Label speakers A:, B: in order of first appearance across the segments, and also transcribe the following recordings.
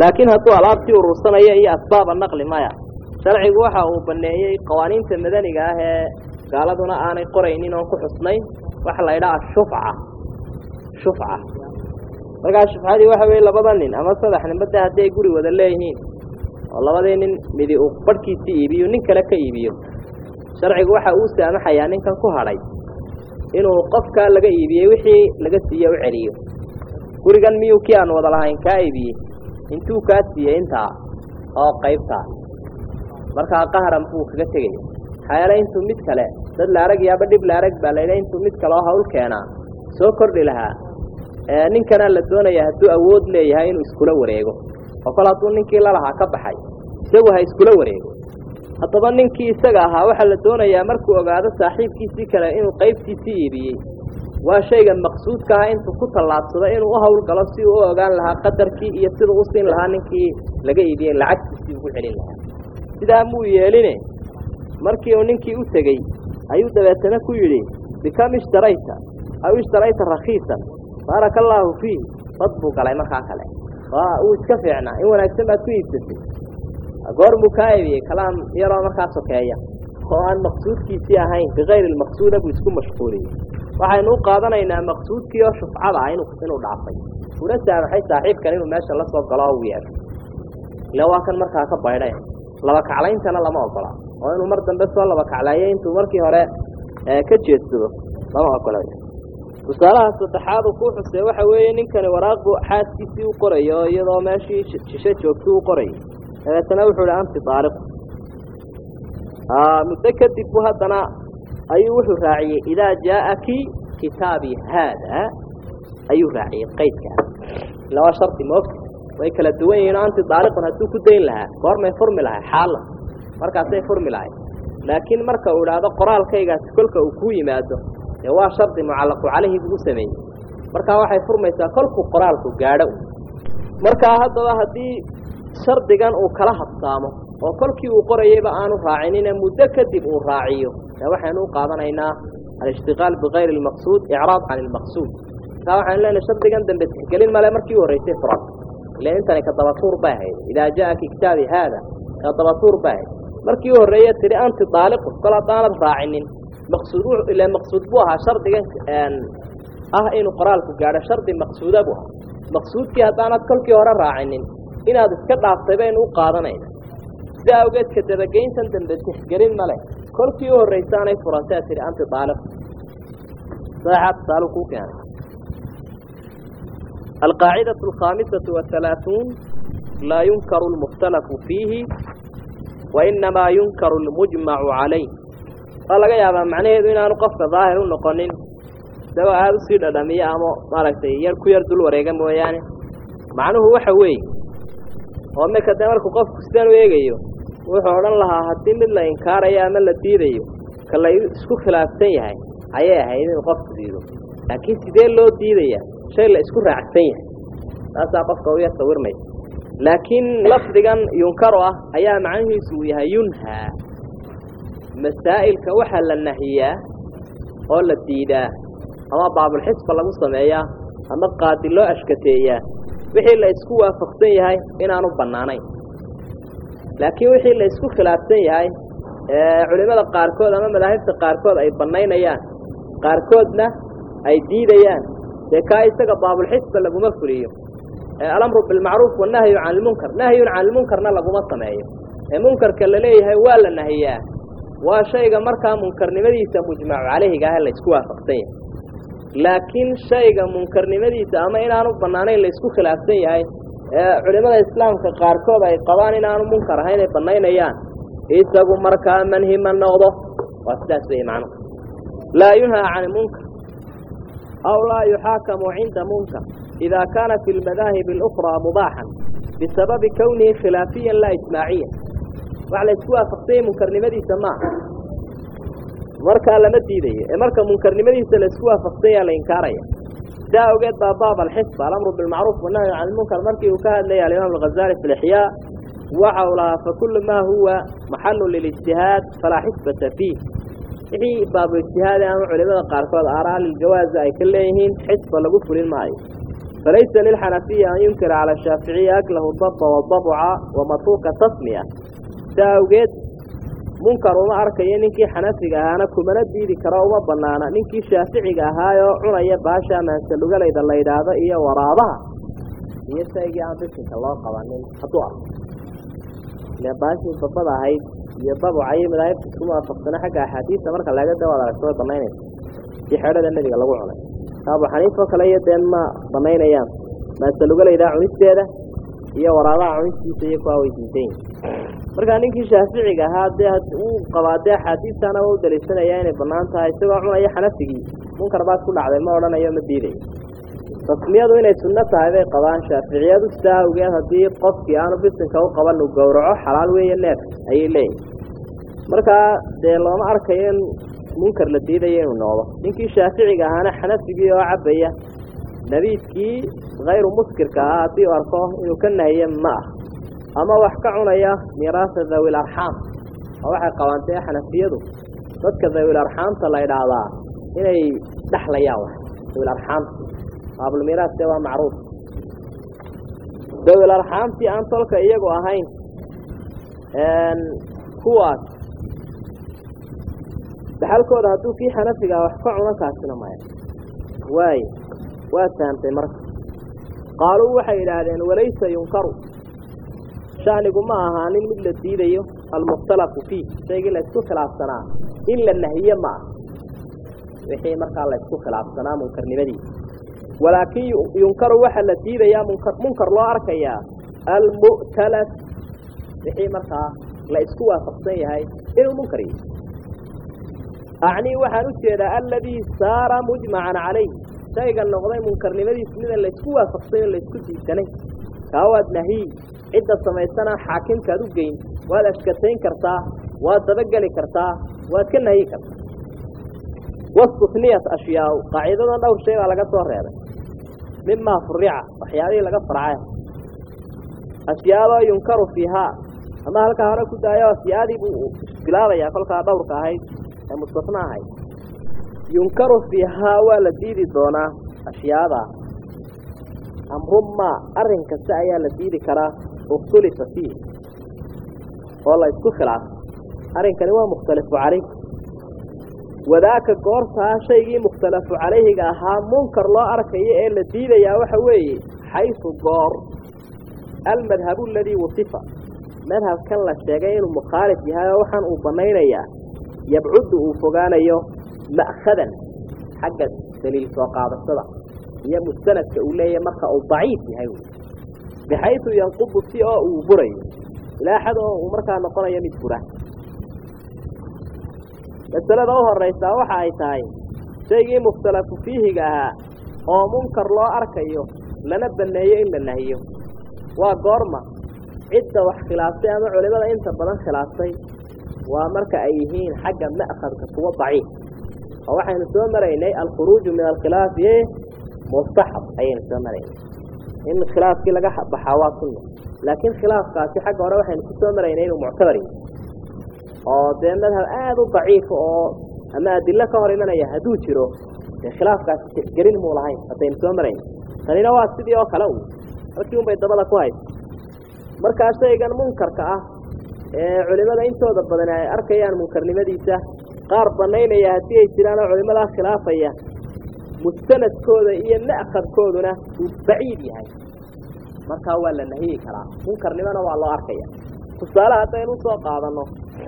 A: laakiin hadduu alaabtii urursanayo iyo asbaaba naqli maya sharcigu waxa uu baneeyey qawaaniinta madaniga ah ee gaaladuna aanay qoraynin oon ku xusnayn waxa la yidhaha shufca shufca markaa shufcadii waxa weeye labada nin ama saddex ninbade haddii ay guri wada leeyihiin oo labadii nin midi uu barhkiisii iibiyo nin kale ka iibiyo sharcigu waxa uu saamaxayaa ninkan ku hadhay inuu qofkaa laga iibiyey wixii laga siiye u celiyo gurigan miyuu kii aan wada lahayn kaa iibiyey intuu kaa siiyey intaa oo qaybtaa markaa qahran buu kaga tegaya maxaa yeele intuu mid kale dad la arag yaaba dhib la arag baa laydha intuu mid kale oo hawl keenaa soo kordhi lahaa ninkana la doonaya hadduu awood leeyahay inuu iskula wareego oo kol hadduu ninkii lalahaa ka baxay isagu ha iskula wareego haddaba ninkii isaga ahaa waxaa la doonayaa markuu ogaado saaxiibkiisii kale inuu qaybtiisii iibiyey waa shayga maqsuudka ah intuu ku tallaabsado inuu u hawlgalo si uu u ogaan lahaa qadarkii iyo siduu u siin lahaa ninkii laga iibiyey lacagtiisii ugu celin lahaa sidaa muu yeeline markii uu ninkii u tegey ayuu dabeetana ku yidhi bikam ishtarayta aw ishtarayta rakhiisan baaraka allaahu fiih dad buu galay markaa kale waa uu iska fiicnaa in wanaagsan baad ku iibsatay goor buu kaa iibiyey kalaam yaroo markaa sokeeya oo aan maqsuudkiisii ahayn bikayri lmaqsuuda buu isku mashquuliyey waxaynu u qaadanaynaa maqsuudkii oo shufcada ah inu inuu dhaafay una saamaxay saaxiibkan inuu meesha la soo galo oo uu yeesho ila waa kan markaa ka baydhay laba kaclayntana lama ogola oo inuu mar dambe soo laba kacleeyo intuu markii hore ka jeedsado lama ogolayo tusaalaha saddexaad uu kuu xusee waxa weeye ninkani waraaqbu xaaskiisii u qorayo oo iyadoo meeshii shisho joogto u qorayay dabeetana wuxuu ihi anti daaliqu muddo kadib bu haddana ayuu wuxuu raaciyey idaa jaaaki kitaabii haada ayuu raaciyey qaydkaa ila waa shardi moogta way kala duwan yihiin oo anti daaliqun hadduu ku dayn lahaa goormay furmi lahay xaala markaasay furmi lahay laakiin marka uu idhaahdo qoraalkaygaasi kolka uu kuu yimaado dee waa shardi mucallaqu calayhi buu u sameeyey markaa waxay furmaysaa kolkuu qoraalku gaadho markaa haddaba haddii shardigan uu kala habsaamo oo kolkii uu qorayeyba aanu raacinine muddo kadib uu raaciyo dee waxaynu u qaadanaynaa alishtiqaal bikayri lmaqsuud icraab can ilmaqsuud markaa waxaynu leenahay shardigan dambe tixgelin male markii u horraysay furan ile intani ka dabatuur bay ahayd idaa ja'aki kitaabi haada ka dabatuur bay ahayd markii u horreeye tidhi anti daaliqun kol haddaanad raacinin maqsuud ile maqsuud buu ahaa shardigan ah inuu qoraalku gaadho shardi maqsuuda buu ahaa maqsuudkii haddaanad kolkii hore raacinin inaad iska dhaaftay baynu u qaadanayna sida awgeed ka dabageyntan dambe tixgelin male kolkii u horraysaanay furantee tidhi anti daaliq saexaa tusaalu kuu keenay alqaacidatu alkhaamisatu wahalaaثuun laa yunkaru lmukhtalafu fiihi wainamaa yunkaru lmujmacu calayh waa laga yaabaa macnaheedu inaanu qofka daahir u noqonin isagoo aada usii dhadhamiya ama maaragtay yar ku yar dul wareega mooyaane macnuhu waxa weeye oo mika dee markuu qofku sidan u eegayo wuxuu odhan lahaa haddii mid la inkaarayo ama la diidayo ka la isku khilaafsan yahay ayay ahayd inuu qofku diido laakiin sidee loo diidaya shay la isku raacsan yahay taasaa qofka u yar sawirmaysa laakiin lafdigan yunkaru ah ayaa macnihiisu uu yahay yunhaa masaa'ilka waxaa la nahiyaa oo la diidaa ama baabulxisba lagu sameeyaa ama qaadi loo ashkateeyaa wixii la isku waafaqsan yahay inaanu bannaanayn laakiin wixii la isku khilaafsan yahay culimmada qaarkood ama madaahibta qaarkood ay bannaynayaan qaarkoodna ay diidayaan dee kaa isaga baabulxisba laguma fuliyo alamru bilmacruuf wannahyu can ilmunkar nahyun can ilmunkarna laguma sameeyo ee munkarka la leeyahay waa la nahiyaa waa shayga markaa munkarnimadiisa mujmacu calayhiga ah la isku waafaqsan yahay laakiin shayga munkarnimadiisa ama inaanu bannaanayn la isku khilaafsan yahay ee culimmada islaamka qaarkood ay qabaan inaanu munkar ahayn ay bannaynayaan isagu markaa manhi ma noqdo waa sidaas wey macnuhu laa yunhaa can munkar aw laa yuxaakamu cinda munkar idaa kaana fi lmadaahibi اlأkhraa mubaaxan bisababi kownihi khilaafiyan laa ijmaaciyan wax la isku waafaqsanyay munkarnimadiisa maaha markaa lama diidayo ee marka munkarnimadiisa la isku waafaqsanya la inkaaraya sidaa awgeed baa baab alxisba alamru bilmacruuf wanahyu can ilmunkar markii uu ka hadlayay alimaam alghazali fi lixyaa waxa uu lahaa fakulu maa huwa maxalu lilijtihaad falaa xisbata fiih wixii baabu ijtihaadi ama culimada qaarkood aaraa liljawaazi ay ka leeyihiin xisba lagu fulin maayo falaysa lilxanafiyi an yunkira cala shaaficiyi aklahu daba wadabuca wamatruuka tasmiya saa awgeed munkar uma arkayo ninkii xanafiga ahaana kumana diidi karo uma banaana ninkii shaaficiga ahaayoo cunaya baasha maansalugalayda la yidhaahdo iyo waraabaha iyo shaygii aan bisinka loo qabanin hadduu arko ile baashii babada ahayd iyo dabuca iyo madaahibta isku waafaqsana xagga axaadiista marka laga dawaad aragto way banaynaysa si xeedhada nebiga lagu cunay abu xaniifoo kale iyo deen ma banaynayaan maansalugalaydaa cunisteeda iyo waraabaha cunistiisa iyo kuwaa weydiisayin markaa ninkii shaaficiga ahaa dee uu qabaa dee axaadiistana waa u daliishanaya inay banaan tahay isagoo cunaya xanafigii munkar baad ku dhacday ma odhanayo ma diidayo tasmiyadu inay sunno tahay bay qabaan shaaficiyadu sidaa awgeed haddii qofkii aanu bisinka u qaban uu gowraco xalaal weeye neef ayay leeyihin markaa dee looma arkayo in munkar la diidayo inuu noqdo ninkii shaaficiga ahaana xanafigii oo cabaya nabiidkii hayru muskirka ah haddii u arko inuu ka nahiye ma ah ama wax ka cunaya miiraasa dhawil arxaam oo waxay qabaantay xanafiyadu dadka dhawil arxaamta la idhaahdaa inay dhexlayaan wax dhawil arxaamta baabulmiiraasee waa macruuf dhawil arxaamtii aan tolka iyagu ahayn kuwaas dhaxalkooda hadduu kii xanafigaa wax ka cuno kaasina maya waayo waa fahamtay marka qaaluu waxay yidhaahdeen walaysa yunkaru shanigu ma ahaanin mid la diidayo almukhtalafu fiih shaygii laysku khilaafsanaa in la nahiye ma ah wixii markaa laysku khilaafsanaa munkarnimadiisa walaakin yunkaru waxaa la diidayaa munkar munkar loo arkayaa almu'talaf wixii markaa la isku waafaqsan yahay inuu munkar yahay acnii waxaan u jeedaa aladii saara mujmacan calayh shayga noqday munkarnimadiis mida laysku waafaqsany o laysku diisanay kaa waad nahiy cidda samaysana xaakimkaad u geyn waad ashkatayn kartaa waad dabageli kartaa waad ka nahyi kartaa wastuniyat ashyaau qaacidadan dhowr shay baa laga soo reebay mimaa furica waxyaabihii laga farcay ashyaadoo yunkaru fiihaa ama halkaa hore ku daayo ashyaadii buu bilaabayaa kolkaa dhowrka ahayd ee mustasna ahayd yunkaru fiihaa waa la diidi doonaa ashyaadaa amrumaa arrin kasta ayaa la diidi karaa ikhtulifa fiih oo la isku khilaafay arrinkani waa mukhtalifu calayh wadaaka goortaa shaygii mukhtalafu calayhiga ahaa munkar loo arkayo ee la diidayaa waxa weeye xaysu goor almadhabu aladii wasifa madhabkan la sheegay inuu mukhaalif yahay oo waxaan uu banaynayaa yabcuddu uu fogaanayo ma'khadan xagga daliil soo qaadashada iyo mustanadka uu leeyahay marka uu daciif yahay bixaysu yanqubu si oo uu burayo ilaa xad oo uu markaa noqonayo mid bura masalada u horaysaa waxa ay tahay shaygii mukhtalafu fiihiga ahaa oo munkar loo arkayo lana baneeyo in la nahiyo waa goorma cidda wax khilaaftay ama culimada inta badan khilaaftay waa marka ay yihiin xagga ma'khadka kuwa daciif oo waxaynu soo maraynay alkhuruuju min alkhilaafi e mustaxab ayaynu soo maraynay in khilaafkii laga baxaa waa sunna laakiin khilaafkaasi xagga hore waxaynu ku soo maraynay inuu muctabar yahay oo dee madhab aada u daciifa oo ama adilo ka hor imanaya hadduu jiro dee khilaafkaasi tixgelin muu lahayn haddaynu soo maraynay tanina waa sidii oo kale u halkii un bay dabada ku haysa markaa shaygan munkarka ah ee culimada intooda badan ay arkayaan munkarnimadiisa qaar banaynaya haddii ay jiraan oo culimadaa khilaafaya mustanadkooda iyo ma'khadkooduna uu baciid yahay markaa waa la nahiyi karaa munkarnimona waa loo arkaya tusaale haddaynu usoo qaadanno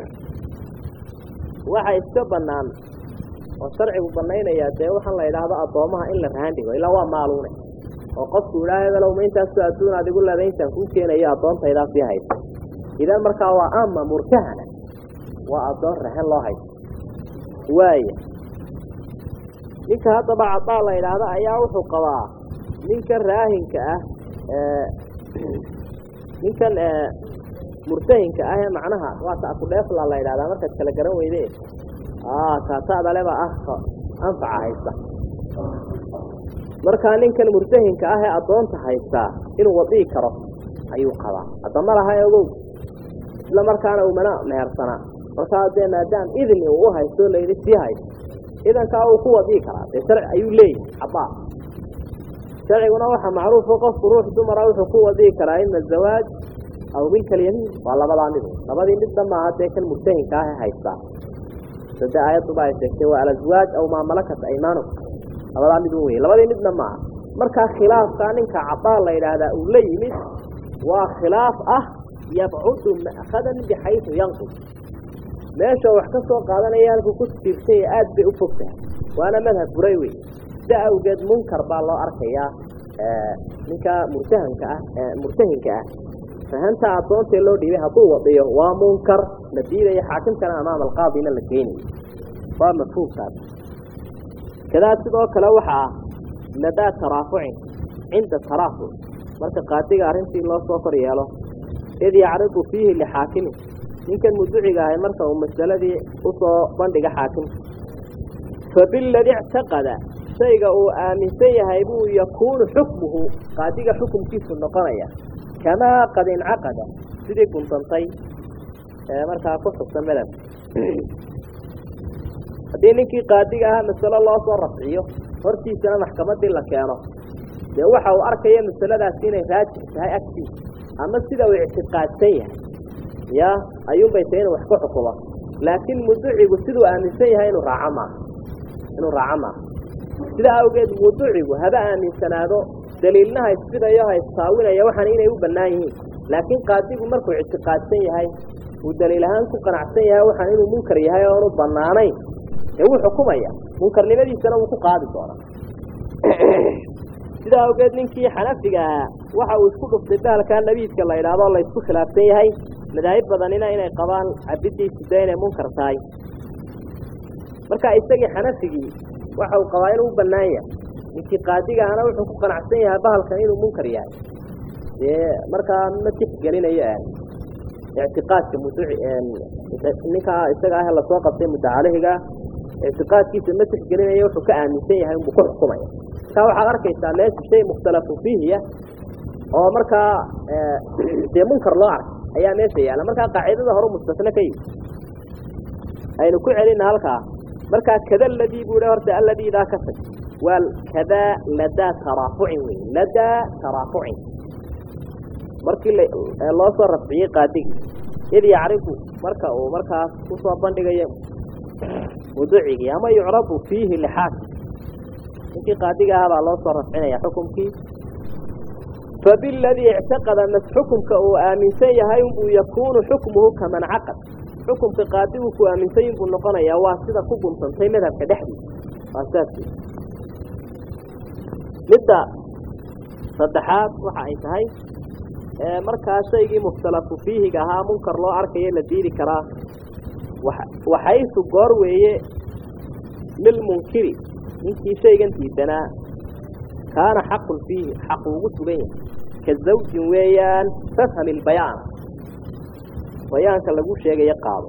A: waxa iska banaan oo sharcigu banaynayaa dee waxaan la idhaahdo addoomaha in la rahan dhigo ilaa waa maaluune oo qofku idhaa hebelowma intaasoo adduun aad igu leeda intaan kuu keenayo addoontaydaa sii haysa idan markaa waa ama murtahana waa addoon rahan loo haysto waaya ninka haddaba cadaa la idhaahdo ayaa wuxuu qabaa ninkan raahinka ah ninkan murtahinka ah ee macnaha waa taakudheefla la idhahdaa markaad kala garan weyde kaatadaleba ah anfaca haysta markaa ninkan murtahinka ah ee addoonta haystaa inuu wadii karo ayuu qabaa haddama laha ogow isla markaana umana mehersanaa markaa dee maadaam idni uu u haysto layidhi sii haysto idankaa uu ku wadii karaa dee sharci ayuu leeyahay cadaa sharciguna waxaa macruufo qofku ruux dumara wuxuu ku wadihi karaa ima zawaaj aw milka alyamiin waa labadaa mid labadii midna maaha dee kan murtahinka ah haystaa sade aayadduba ay sheegtay waa alaswaaj aw maa malakat aymaanuk labadaa mid un wey labadii midna maaha markaa khilaafkaa ninka cadaa la yidhaahdaa uu la yimid waa khilaaf ah yabcudu ma'khadan bixaysu yanqud meesha wax ka soo qaadanaya halkuu ku tiirsanya aad bay u fog tahay waana madhab buray wey sida awgeed munkar baa loo arkayaa ninka murtahanka ah murtahinka ah fahanta addoontee loo dhiibay hadduu wadiyo waa munkar la diidayo xaakimkana amaama alqaadina la geynayo waa mafhuumkaas kadaa sidoo kale waxa ah ladaa taraafucin cinda taraafuc marka qaadiga arrintii loo soo kor yeelo id yacridu fiihi lixaakimin ninkan muduciga ahay marka uu masaladii usoo bandhiga xaakimka fabiladii ictaqada shayga uu aaminsan yahay buu yakuunu xukmuhu qaadiga xukumkiisu noqonaya kamaa qad incaqada sidii guntantay ee markaa ku xugsan madhabka haddii ninkii qaadiga ahaa masalo loo soo rafciyo hortiisana maxkamaddii la keeno dee waxa uu arkaya masaladaasi inay raajix tahay agtiisa ama sida uu ictiqaadsan yahay ya ayuunbay tahay inuu wax ku xukumo laakiin muducigu siduu aaminsan yahay inuu raaco maaha inuu raaco maaha sidaa awgeed muducigu haba aaminsanaado daliilna haysfidayo haystaawinaya waxaan inay u bannaan yihiin laakiin qaadigu markuu ictiqaadsan yahay uu daliil ahaan ku qanacsan yahay waxaan inuu munkar yahay oonu bannaanayn dee wuu xukumaya munkarnimadiisana wuu ku qaadi doonaa sidaa awgeed ninkii xanafiga ahaa waxa uu isku dhuftay bahalkaa nabiidka la yidhaahdo la isku khilaafsan yahay madaahib badanina inay qabaan cabidiisu dee inay munkar tahay marka isagii xanafigii waxa uu qabaa inuu u bannaan yahay ninkii qaadigaana wuxuu ku qanacsan yahay bahalkan inuu munkar yahay dee markaa ma tixgelinayo ictiqaadka muduci ninkaa isaga ah lasoo qabtay mudacalehiga ictiqaadkiisa ma tixgelinayo wuxuu ka aaminsan yahay inbuu ku xukumaya markaa waxaad arkaysaa meesha shay mukhtalafu fiihiya oo markaa dee munkar loo arkay ayaa meesha yaalla markaa qaacidada hore mustasne ka yimi aynu ku celina halkaa markaa kada ladii buu horta alladii idaa ka tag waa kadaa ladaa taraafucin wey ladaa taraafucin markii loo soo rafciyey qaadigi id yacrifu marka uu markaas kusoo bandhigayo muducigii ama yucrabu fiihi lixaakim ninkii qaadiga ahaa baa loo soo rafcinaya xukumkii fabiladii ictaqada mas xukumka uu aaminsan yahay unbuu yakuunu xukmuhu kaman caqad xukumka qaadigu ku aaminsan inbuu noqonayaa waa sida ku guntantay madhabka dhexdiisa waa saas midda saddexaad waxa ay tahay markaa shaygii mukhtalafu fiihiga ahaa munkar loo arkayo la diidi karaa waxaysu goor weeye lilmunkiri ninkii shaygan diidanaa kaana xaqun fiihi xaqu ugu sugan yahay ka zawjin weeyaan fafham ilbayaana bayaanka lagu sheegayo qaado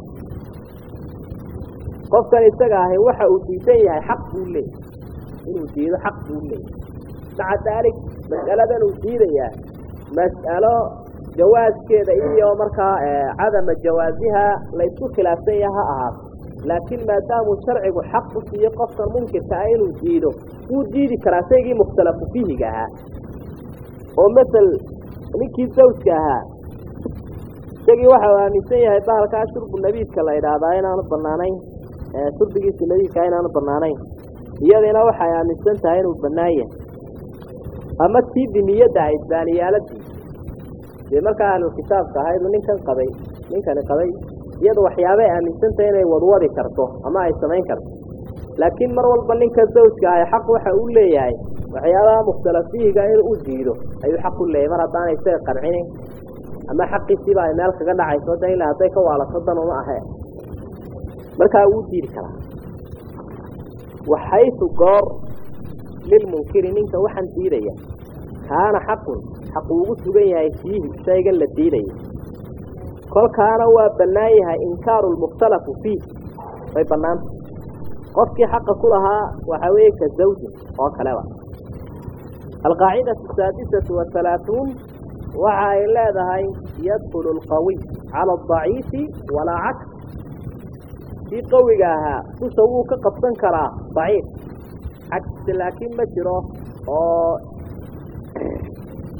A: qofkan isaga ahi waxa uu diidan yahay xaq buu leeyay inuu diido xaq buu leeyay maca daalik mas'aladan uu diidayaa mas'alo jawaaskeeda iyo markaa cadama jawaasiha laysku khilaafsan yaha ha ahaato laakiin maadaamuu sharcigu xaq u siiyo qofkan munkirka ah inuu diido wuu diidi karaa shaygii mukhtalafu fiihiga ahaa oo masel ninkii zawjka ahaa isagii waxa uu aaminsan yahay bahalkaa shurbu nabiidka la idhaahdaa inaanu banaanayn shurbigiisa nabiidkaa inaanu banaanayn iyadiina waxay aaminsan tahay inuu bannaan yahay ama tii dimiyadda ahayd baaniyaaladii dee markaa ahlulkitaabka ahayd ninkan qabay ninkani qabay iyadu waxyaabay aaminsantahay inay wadwadi karto ama ay samayn karto laakiin mar walba ninka zawjka ahay xaq waxa uu leeyahay waxyaabaha mukhtalafihiga inuu u diido ayuu xaq u leeyahay mar haddaanay isaga qancinin ama xaqiisiiba ay meel kaga dhacayso da ila hadday ka waalato dan uma ahe markaa wuu diidi karaa waxaysu goor lilmunkiri ninka waxaan diidaya kaana xaqun xaqu ugu sugan yahay fiihi shaygan la diidaya kolkaana waa bannaan yahay inkaaru lmukhtalafu fiih way bannaanta qofkii xaqa ku lahaa waxaa weeye ka zawjin oo kaleba alqaacidatu asaadisatu wahalaaثuun waxa ay leedahay yadkulu alqawiy cala adaciifi walaa caks kii qawiga ahaa dusha wuu ka qabsan karaa daciif cagsi laakiin ma jiro oo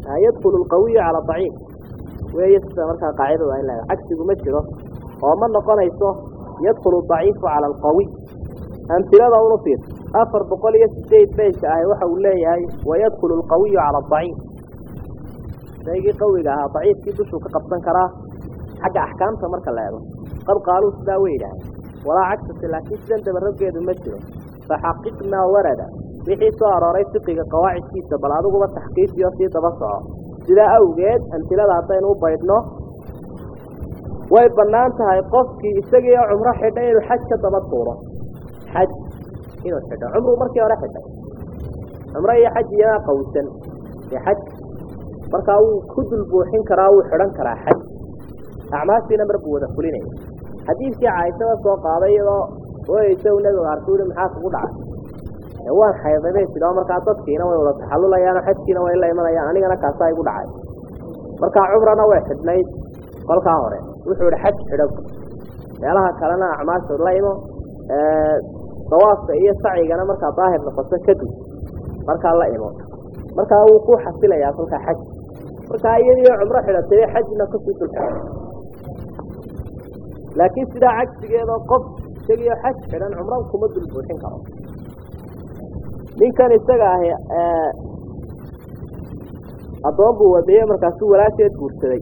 A: yadkulu alqawiyu cala daciif weeye sida markaa qaacidadu ay leedahay cagsigu ma jiro oo ma noqonayso yadkulu daciifu cala alqawiy amtilada unu fiir afar boqol iyo sideed beytka ahi waxa uu leeyahay wayadkulu alqawiyu cala adaciif shaygii qawiga ahaa daciifkii dushuu ka qabsan karaa xagga axkaamta marka la eego qad qaaluu sidaa way yidhaahay walaa cagsase laakiin sidan dabaroggeedu ma jiro faxaqiq maa warada wixii soo arooray fiqiga qawaacidkiisa bal adiguba taxqiijiyo sii daba soco sidaa awgeed amtilada haddaynu u baydhno way bannaan tahay qofkii isagii oo cumro xidhay inuu xaj ka daba tuuro xaj inuu xidho cumruu markii hore xidhay cumro iyo xaj iyadaa qawsan ee xaj markaa wuu ku dul buuxin karaa wuu xidhan karaa xaj acmaashiina mar buu wada fulinaya xadiidkii caaishada soo qaaday iyadoo ooyeysa uu nebiga arku yihi maxaa kugu dhacay ee waan xayday bay tidhi oo markaa dadkiina way wada taxallulayaano xajkiina way la imanayaan anigana kaasaa igu dhacay markaa cumrana way xidhnayd kolkaa hore wuxuu idhi xaj xidho meelaha kalena acmaasha la imo dawaafka iyo sacigana markaa daahir noqoto kadib markaa la imo markaa wuu ku xasilayaa kolkaa xaj markaa iyadiio cumro xidhatay xajna kasii dul xidhay laakiin sidaa cagsigeedoo qof isagiio xaj xidhan cumro kuma dul buuxin karo ninkan isaga ahi addoon buu wadaye markaasuu walaasheed guursaday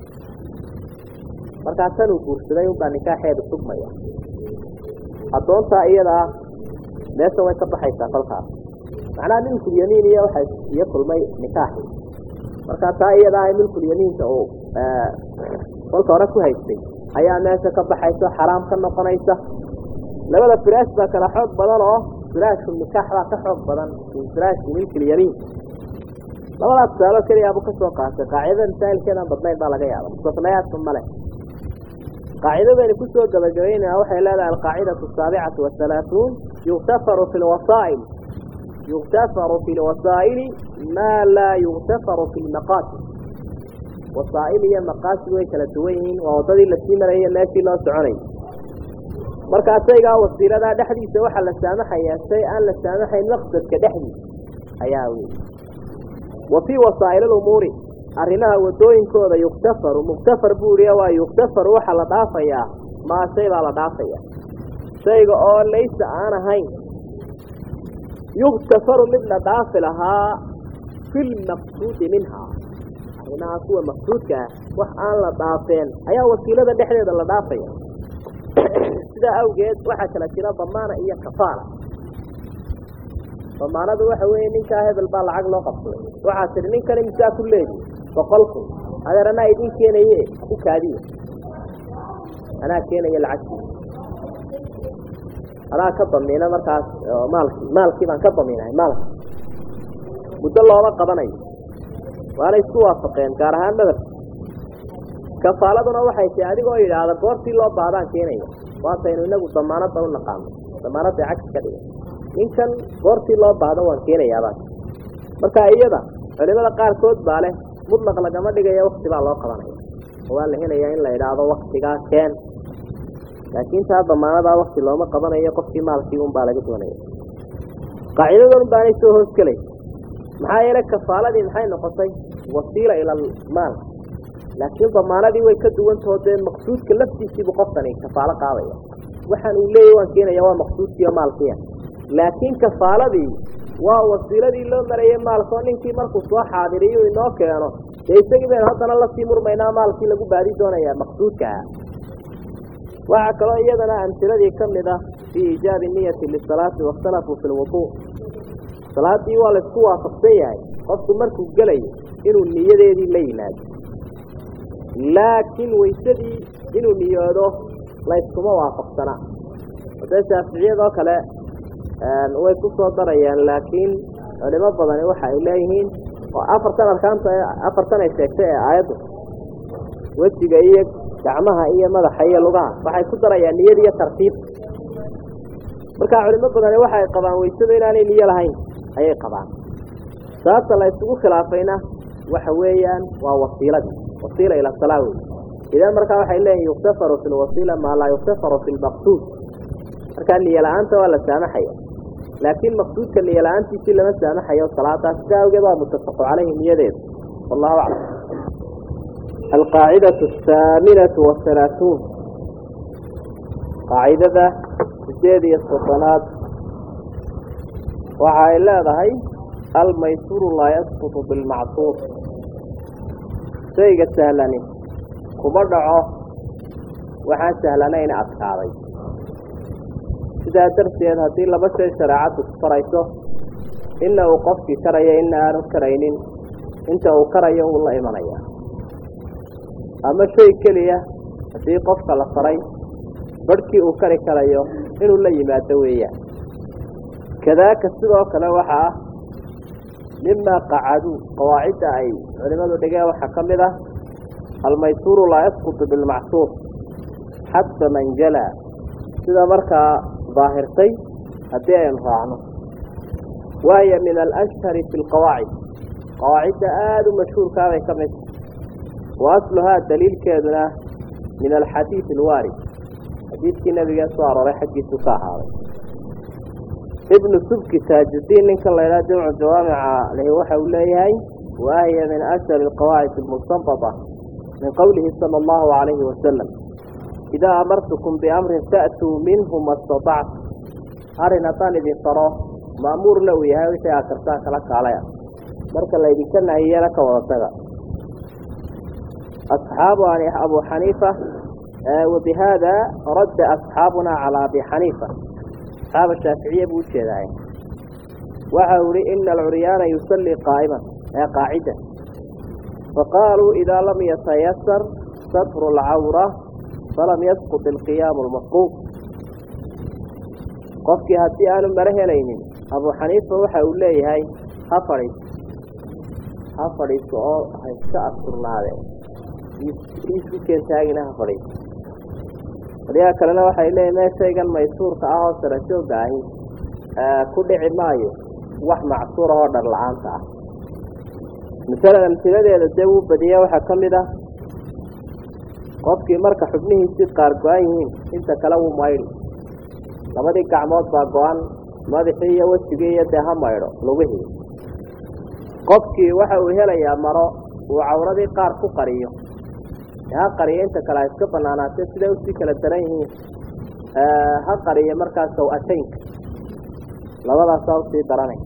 A: markaa tanuu guursaday unbaa nikaaxeedu sugmaya addoontaa iyadaa meesha way ka baxaysaa kolkaas macnaha milkulyamiin iyo waxay iyo kulmay nikaaxi markaa taa iyadaa ay milkulyamiinka uu kolka hore ku haystay ayaa meesha ka baxaysa xaraam ka noqonaysa labada firaash baa kala xoog badan oo firaashku nikaax baa ka xoog badan min firaashki milkulyamiin labadaas tusaalo keliyaabuu ka soo qaatay qaacidada masaa'ilkeedaan badnayn baa laga yaaba mustasnayaadka male qaacidadaynu kusoo gabagabaynaa waxay leedahay alqaacidatu asaabicatu wahalaaثuun yuktafaru fi lwasaa'il yuktafaru fi lwasaa'ili maa laa yuktafaru fi lmaqaasid wasaa'il iyo maqaasid way kala duwan yihiin waa waddadii lasii marayay meeshii loo soconayay markaa shaygaa wasiiladaa dhexdiisa waxaa la saamaxayaa shay aan la saamaxayn maqsadka dhexdiisa ayaa wey wa fii wasaa'il alumuuri arrimaha waddooyinkooda yuktafaru muktafar buu ihi waa yuktafaru waxaa la dhaafayaa maa shay baa la dhaafaya shayga oo laysa aan ahayn yuktafaru mid la dhaafi lahaa fi lmaqsuudi minhaa arrimaha kuwa maqsuudka ah wax aan la dhaafeen ayaa wasiilada dhexdeeda la dhaafaya sidaa awgeed waxaa kala jira damaana iyo kafaala damaanadu waxa weeye ninkaa hebel baa lacag loo qabsaday waxaa tihi ninkani misaa ku leedi boqol kun adeer anaa idin keenaye ku kaadiya anaa keenaya lacagtii anaa ka damiina markaas maalkii maalkii baan ka damiinahay maalka muddo looma qabanayo waana isku waafaqeen gaar ahaan madabka kafaaladuna waxay tahay adigoo yidhaahda goortii loo baadaan keenaya waataynu inagu damaanadda u naqaano damaanadda cagsi ka dhigan ninkan goortii loo baado waan keenayaabaa marka iyada culimada qaarkood baa leh mutlaq lagama dhigayo wakti baa loo qabanaya oo waa la helayaa in la idhaahdo waktigaa keen laakiin taa damaanadaa wakti looma qabanayo qofkii maalkii un baa laga doonaya qaacidadan baanay soo hoos gelay maxaa yeelay kafaaladii maxay noqotay wasiila ila almaal laakiin damaanadii way ka duwantahoo dee maqsuudka laftiisiibu qofkani kafaalo qaadaya waxaan uu leeyahy waan keenaya waa maqsuudkiiyo maalkiya laakiin kafaaladii waa wasiiladii loo marayay maalkoo ninkii markuu soo xaadiriyo inoo keeno dee isagii baynu haddana lasii murmaynaa maalkii lagu baadi doonayaa maqsuudkaa waxaa kaloo iyadana amtiladii ka mid ah fii iijaabi niyati lisalaati waاkhtalafuu fi lwuduu salaadii waa laysku waafaqsan yahay qofku markuu gelayo inuu niyadeedii la yimaado laakiin waysadii inuu niyoodo layskuma waafaqsana dee shaaficiyadoo kale way ku soo darayaan laakiin culimo badani waxa ay leeyihiin oo afartan arkaanta afartan ay sheegtay ee aayaddu wejiga iyo gacmaha iyo madaxa iyo lugaha waxay ku darayaan niyada iyo tartiibta markaa culimo badani waxay qabaan waysadu inaanay niyo lahayn ayay qabaan sababta la isugu khilaafayna waxa weeyaan waa wasiiladii wasiila ila salaa wey idan markaa waxay leeyihin yuktafaru fi lwasiila maa laa yuktafaru fi lmaqsuud markaa niyo la-aanta waa la saamaxaya laakiin maqsuudka niyo la-aantiisii lama saamaxayo salaadaas sida awgeed waa mutafaqu caleyhi niyadeedu wallahu aclam alqaacidatu athaaminatu wahalaaثuun qaacidada sideed iyo soddonaad waxa ay leedahay almaysuuru laa yasqutu bilmacsuur shayga sahlani kuma dhaco waxaan sahlanayna adkaaday sidaa darteed haddii laba shay shareecaddu farayso ina uu qofkii karayo ina aanu karaynin inta uu karayo uu la imanaya ama shay keliya haddii qofka la faray barhkii uu kari karayo inuu la yimaado weeyaan kadaaka sidoo kale waxaa ah mimaa qacaduu qawaacidda ay culimadu dhigeen waxaa ka mid ah almaysuuru laa yasqutu bilmacsuur xadfa manjalaa sida markaa daahirtay haddii aynu raacno wahiya min alashhari fi lqawaacid qawaacidda aada u mashhuurkaabay ka mid wa asluhaa daliilkeeduna min alxadiid alwaarid xadiidkii nabiga soo arooray xaggiisu ka ahaaday ibnu subki taajudiin ninkan la ydhaha jamcu jawaamica lehi waxa uu leeyahay wahiya min ashhari alqawaacid almustanbata min qowlihi sala allahu calayhi wasalam idaa amartukum biamrin fa'tuu minhu ma istatactu arrin haddaan idin faro ma'muurna uu yahay wixii aa kartaan kala kaalaya marka laydinka nahiyana ka wada taga asxaabu abu xaniifa wabihaada radda asxaabuna calaa abi xaniifa asxaaba shaaficiye buu ujeedaay waxa uu ihi ina alcuryaana yusallii qaa'iman ee qaacida faqaaluu idaa lam yatayasar satru alcawra falam yasqut ilqiyaamu lmasquub qofkii haddii aanu maro helaynin abu xaniifa waxa uu leeyahay ha fadhiiso ha fadhiiso oo ha iska asturnaade isku keentaagina ha fadhiiso qolyaha kalena waxay leeyihin mee shaygan maysuurka ah oo sarajooga ahi ku dhici maayo wax macsuur ahoo dhar la-aanta ah masalan amsiladeeda dee wuu badiya waxaa ka mid ah qofkii marka xubnihiisii qaar go-an yihiin inta kale wuu maydhi labadii gacmood baa go-an madaxii iyo wejigii iyo dee ha maydho lugihii qofkii waxa uu helayaa maro uu cawradii qaar ku qariyo ha qariyo inta kale ha iska banaanaatee siday usii kala daran yihiin ha qariyo markaas saw-ataynka labadaasaa usii daranay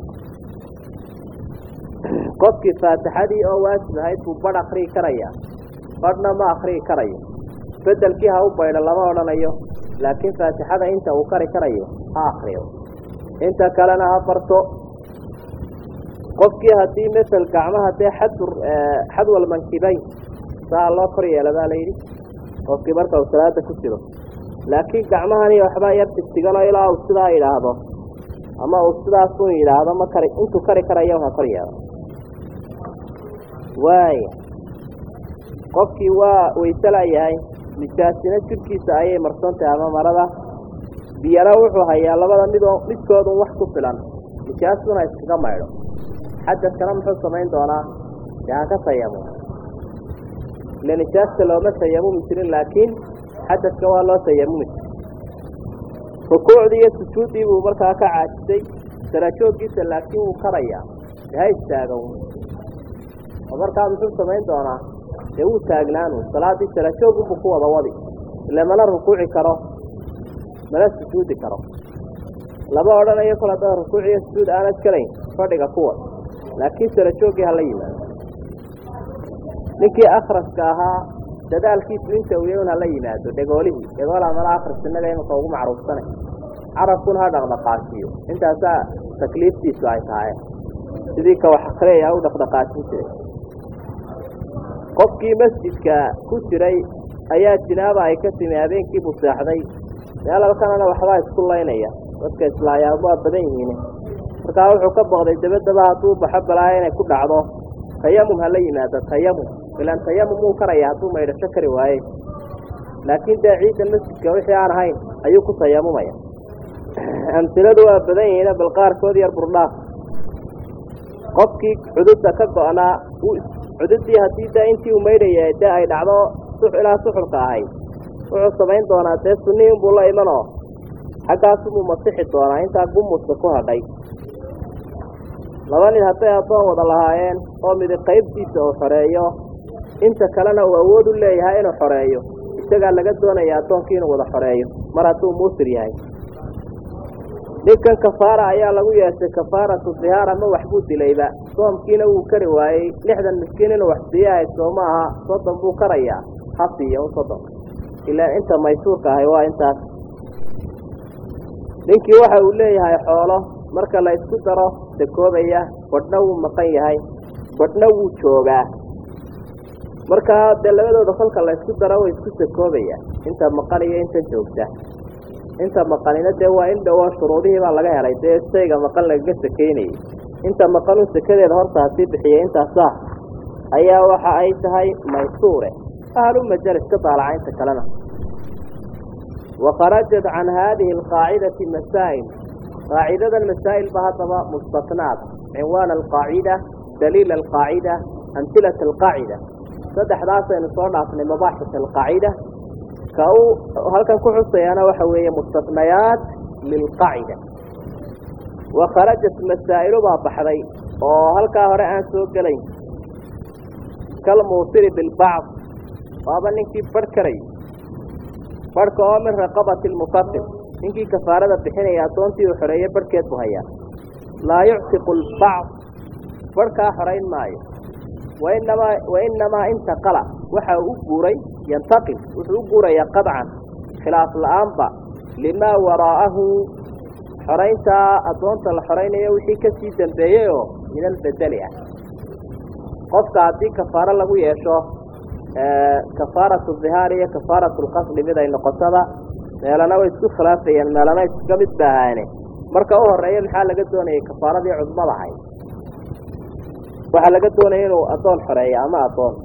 A: qofkii faatixadii oo waajib ahayd buu badh akriyi karayaa badhna ma akriyi karayo bedelkii ha u baydho lama odhanayo laakiin faatixada inta uu kari karayo ha akriyo inta kalena ha barto qofkii haddii masel gacmaha dee xadur xadwal mankibayn saa loo kor yeela baa layidhi qofkii marka uu salaada ku jiro laakiin gacmahani waxbaa yar tigtiganoo ilaa uu sidaa idhaahdo ama uu sidaas un yidhaahdo ma kari intuu kari karayo ha kor yeelo waaya qofkii waa wayse layahay nijaasina jirkiisa ayay marsantahay ama marada biyana wuxuu hayaa labada midoo midkoodun wax ku filan nijaasuna iskaga maydho xadadkana muxuu samayn doonaa dee ha ka tayamum ile nijaasta looma tayamumi jirin laakiin xadadka waa loo tayamumi jir rukuucdii iyo sujuuddii buu markaa ka caajisay sarajooggiisa laakiin wuu karayaa de ha istaago oo markaa muxuu samayn doonaa dee wuu taagnaanu salaaddii sarajoogunbuu ku wada wadi ile mana rukuuci karo mana sujuudi karo lama odhanayo kol haddana rukuuc iyo sujuud aanad gelayn fadhiga kuwa laakiin sarajooggii hala yimaado ninkii akraska ahaa dadaalkiisu inta uu yaun hala yimaado dhegoolihii dhegoolaa mala akris innaga imanka ugu macruufsanay carabkuna ha dhaqdhaqaajiyo intaasaa takliiftiisu ay tahay sidii ka wax akriyaya u dhaqdhaqaajin jiray qofkii masjidka ku jiray ayaa jinaaba ay ka timi habeenkii buu seexday meel halkanana waxbaa isku laynaya dadka islaayaa waa badan yihiin markaa wuxuu ka boqday dabadaba hadduu baxo balaayo inay ku dhacdo tayamum hala yimaado tayamum ilaan tayamum wuu karaya hadduu maydhasho kari waaye laakiin dee ciidda masjidka wixii aan ahayn ayuu ku tayamumaya amsiladu waa badan yihiin bal qaarkood yar burdhaaf qofkii cududda ka go-naa cududii haddii dee intii uu maydhaya dee ay dhacdo ilaa suxulka ahayd wuxuu samayn doonaa dee sunnihi unbuu la imanoo xaggaasubuu masixi doonaa intaa gumuska ku hadhay laba nin hadday addoon wada lahaayeen oo midi qaybtiisa uu xoreeyo inta kalena uu awood u leeyahay inuu xoreeyo isagaa laga doonaya addoonkii inuu wada xoreeyo mar hadduu muusir yahay ninkan kafaara ayaa lagu yeeshay kafaaratu dihaar ama waxbuu dilayba soomkiina wuu kari waayey lixdan miskiin inuu wax siiyahay soo maaha soddon buu karayaa ha siiya u soddon ilaa inta maysuurka ahay waa intaas ninkii waxa uu leeyahay xoolo marka la isku daro sakoobaya badhna wuu maqan yahay badhna wuu joogaa markaa dee labadooda kolka la isku daro way isku sakoobaya inta maqan iyo inta joogta inta maqanina dee waa in dhowoo shuruudihii baa laga helay dee shayga maqan lagaga sakeynayay inta maqan uu sakadeeda horta hasii bixiyay intaasa ayaa waxa ay tahay maysuure ahlu majalis ka daalaca inta kalena wakharajat can haadihi alqaacidati masaa'il qaacidadan masaa'il ba haddaba mustatnaad cinwaan alqaacida daliil alqaacida amhilat alqaacida saddexdaasaynu soo dhaafnay mabaaxis alqaacida ka uu halkan ku xusayaana waxa weeye mustatnayaat lilqaacida wakharajat masaa'ilu baa baxday oo halkaa hore aan soo gelayn kalmuusiri bilbacd waaba ninkii barh karay barhka oo min raqabati lmufasir ninkii kafaarada bixinaya addoontii uu xoreeye barhkeed buu hayaa laa yuctiqu lbacd barhkaa xorayn maayo wainamaa wainamaa intaqala waxa uu u guuray yantaqil wuxuu u guurayaa qadcan khilaaf la-aanba limaa waraa'ahu xorayntaa addoonta la xoraynayo wixii ka sii dambeeyey oo min albedeli ah qofka haddii kafaaro lagu yeesho kafaaratu dihaar iyo kafaaratu lqasli mid ay noqotada meelana way isku khilaafayeen meelana iska mid ba ahaane marka u horeeya maxaa laga doonayay kafaaradii cudmada ahayd waxaa laga doonaya inuu addoon xoreeyo ama addoon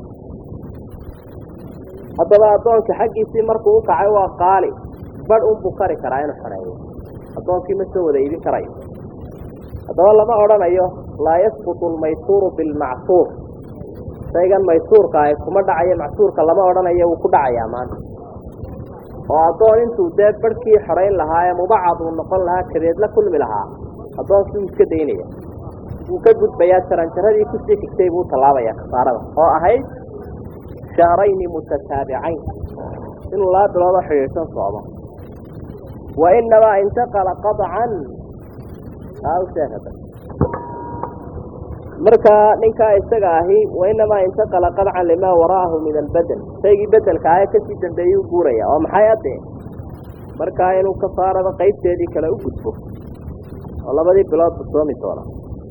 A: haddaba addoonka xaggiisii markuu u kacay waa qaali badh unbuu kari karaa inuu xoreeyo addoonkii ma soo wada iibin karayo haddaba lama odhanayo laa yasqutu almaysuuru bilmacsuur shaygan maysuurka ahy kuma dhacayo macsuurka lama odhanayo wuu ku dhacayaa maanta oo addoon intuu dee barhkii xorayn lahaa ee mubacad uu noqon lahaa kadeed la kulmi lahaa addoonkii wuu iska daynaya wuu ka gudbayaa jaranjaradii kusii xigtay buu tallaabaya kafaarada oo ahayd shahrayni mutataabicayn inuu laba biloodo xidhiidhsan socdo wa inamaa intaqala qaطcan marka ninkaa isaga ahi wainamaa intaqala qadcan limaa wara'ahu min albedel shaygii bedelka ah ee kasii dambeeyey u guuraya oo maxay adee markaa inuu kafaarada qaybteedii kale u gudbo oo labadii biloodba soomi doona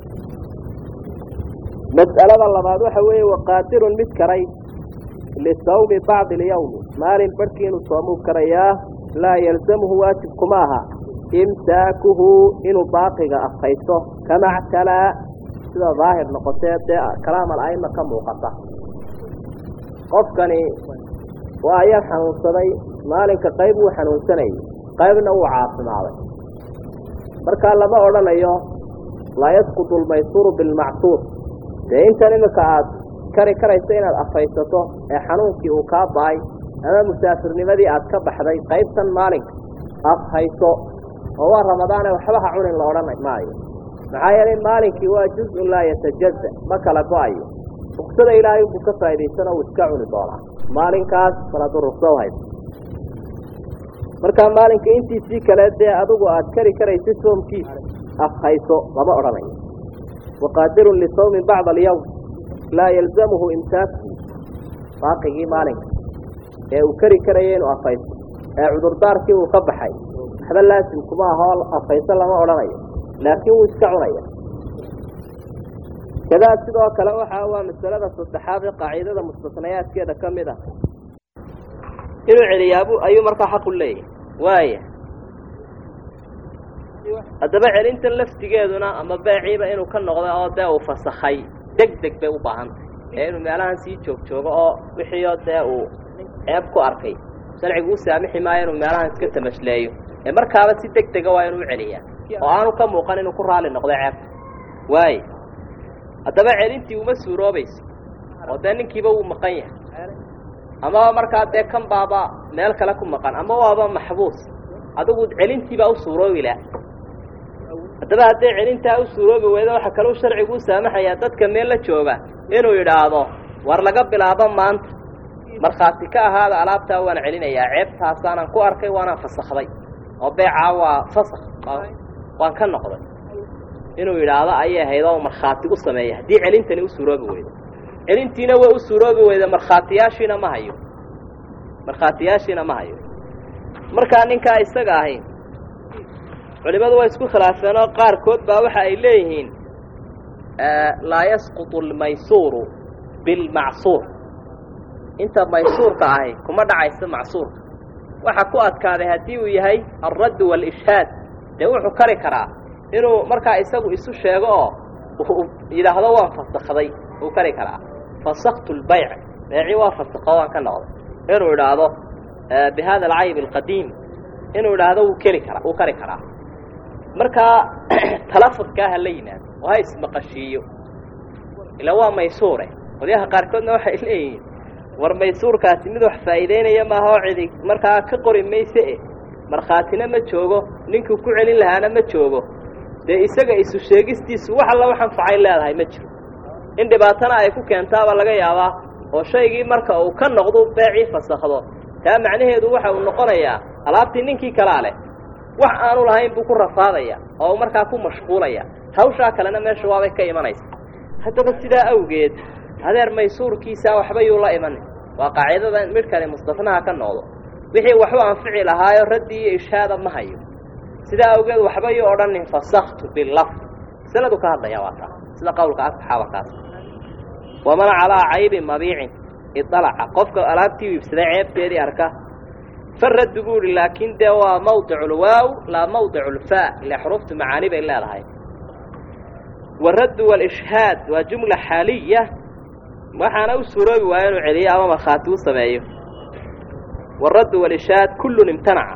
A: mas'alada labaad waxa weeye waqaadirun mid karay lisawmi bacdi alyawmi maalin barhkii inuu soomuu karayaa laa yalzamuhu waajibkuma aha imsaakuhu inuu baaqiga afhaysto kamactalaa sida daahir noqotee dee kalaam al-aima ka muuqata qofkani waa yar xanuunsaday maalinka qayb wuu xanuunsanayay qaybna wuu caafimaaday markaa lama odhanayo laa yasqutu lmaysuuru bilmacsuur dee intan iminka aada kari karaysa inaad afhaysato ee xanuunkii uu kaa baay ama musaafirnimadii aad ka baxday qaybtan maalinka afhayso oo waa ramadaane waxba ha cunin la odhan maayo maxaa yeelay maalinkii waa juz-un laa yatajaza ma kala go-ayo ruksada ilaahay unbuu ka faa'idaysano uu iska cuni doonaa maalinkaas bal hadduu rukso hayso markaa maalinka intiisii kale dee adigu aad kari karaysa soomkiisa afhayso lama odhanayo waqaadirun lisawmin bacda alyawm laa yalzamuhu imsaakuhu baaqigii maalinka ee uu kari karaya inuu afhayso ee cudurdaarkii uu ka baxay waxba laasim kuma ahoo afhayso lama odhanayo laakiin wuu iska cunaya kadaa sidoo kale waxa waa masalada saddexaad ee qaacidada mustasnayaadkeeda ka mid ah inuu celiyaabu ayuu markaa xaqu leeyahay waaya haddaba celintan laftigeeduna ama beeciiba inuu ka noqdo oo dee uu fasakhay deg deg bay u baahantay ee inuu meelahan sii joog joogo oo wixiioo dee uu ceeb ku arkay sharcigu u saamixi maayo inuu meelahan iska tamashleeyo ee markaaba si deg dega waa inuu celiyaa oo aanu ka muuqan inuu ku raali noqdo ceebta waayo haddaba celintii uma suuroobayso oo dee ninkiiba wuu maqan yahay amaba markaa dee kan baaba meel kale ku maqan ama waaba maxbuus adigu celintiibaa u suuroobi lah haddaba hadday celintaa u suuroobi weydo waxaa kaleu sharcigu u saamaxayaa dadka meel la jooga inuu yidhaahdo war laga bilaabo maanta markhaati ka ahaada alaabtaa waan celinayaa ceebtaasaanan ku arkay waanaan fasakday oo beecaa waa fasak waan ka noqday inuu yidhaahdo ayay ahayd oo markhaati u sameeya haddii celintani u suuroobi weydo celintiina way u suuroobi weyda markhaatiyaashiina ma hayo markhaatiyaashiina ma hayo markaa ninkaa isaga ahi culimadu way isku khilaafeen oo qaarkood baa waxa ay leeyihiin laa yasqutu almaysuuru bilmacsuur inta maysuurka ahi kuma dhacayso macsuurka waxa ku adkaaday haddii uu yahay alradd waalishhaad dee wuxuu kari karaa inuu markaa isagu isu sheego oo uu yidhaahdo waan fasakday uu kari karaa fasaktu lbayc beeci waa fasakho waan ka noqday inuu idhaahdo bi hada alcayb alqadiim inuu idhaahdo wuu keli karaa wuu kari karaa markaa talafudkaa ha la yimaado oo ha ismaqashiiyo ila waa maysuure qolyaha qaarkoodna waxay leeyihiin war maysuurkaasi mid wax faa'iideynaya maaha oo cidi markaa ka qori mayse e markhaatina ma joogo ninkuu ku celin lahaana ma joogo dee isaga isu sheegistiisu wax alla wax anfacay leedahay ma jiro in dhibaatana ay ku keentaaba laga yaabaa oo shaygii marka uu ka noqdo beecii fasakhdo taa macnaheedu waxa uu noqonayaa alaabtii ninkii kalaa leh wax aanu lahayn buu ku rafaadaya oo markaa ku mashquulaya hawshaa kalena meesha waabay ka imanaysa haddaba sidaa awgeed adeer maysuurkiisa waxba yuu la imanin waa qaacidada in midhkani mustafnaha ka noqdo wixii waxu anfici lahaayo raddi iyo ishaada ma hayo sidaa awgeed waxba yuu odhanin fasaktu bilaf masaladu ka hadlaya waa taa sida qowlka asxaaba kaas waman calaa caybi mabiicin idalaca qofka alaabtii iibsaday ceebteedii arka faraddu buu ihi laakiin dee waa mawdicu lwaaw laa mawdicu lfaa ile xuruuftu macaani bay leedahay waraddu waalishhaad waa jumla xaaliya waxaana u suuroobi waaya inuu celiyo ama markhaati u sameeyo waraddu walishaad kullun imtanaca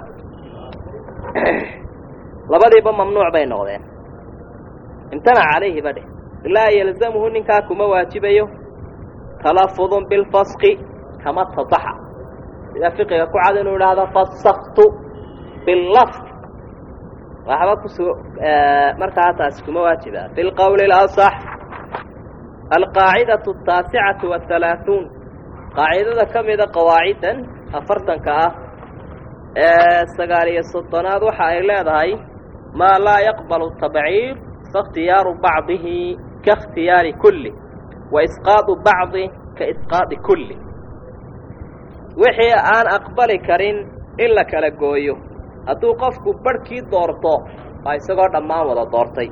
A: labadiiba mamnuuc bay noqdeen imtanaca calayhi ba dheh laa yalzamuhu ninkaa kuma waajibayo talafudun bilfaski kama tadaxa sida fiqiga ku cad inuu idhaahdo fasaktu billafd waxba kusu markaa taasi kuma waajiba fi lqowli اlasax alqaacidatu ataasicatu wahalaaثuun qaacidada ka mida qawaaciddan afartanka ah ee sagaal iyo soddonaad waxa ay leedahay maa laa yaqbalu tabciir faاkhtiyaaru bacdihi kaاkhtiyaari kulli wa isqaadu bacdi ka isqaadi kulli wixii aan aqbali karin in la kala gooyo hadduu qofku barhkii doorto waa isagoo dhammaan wada doortay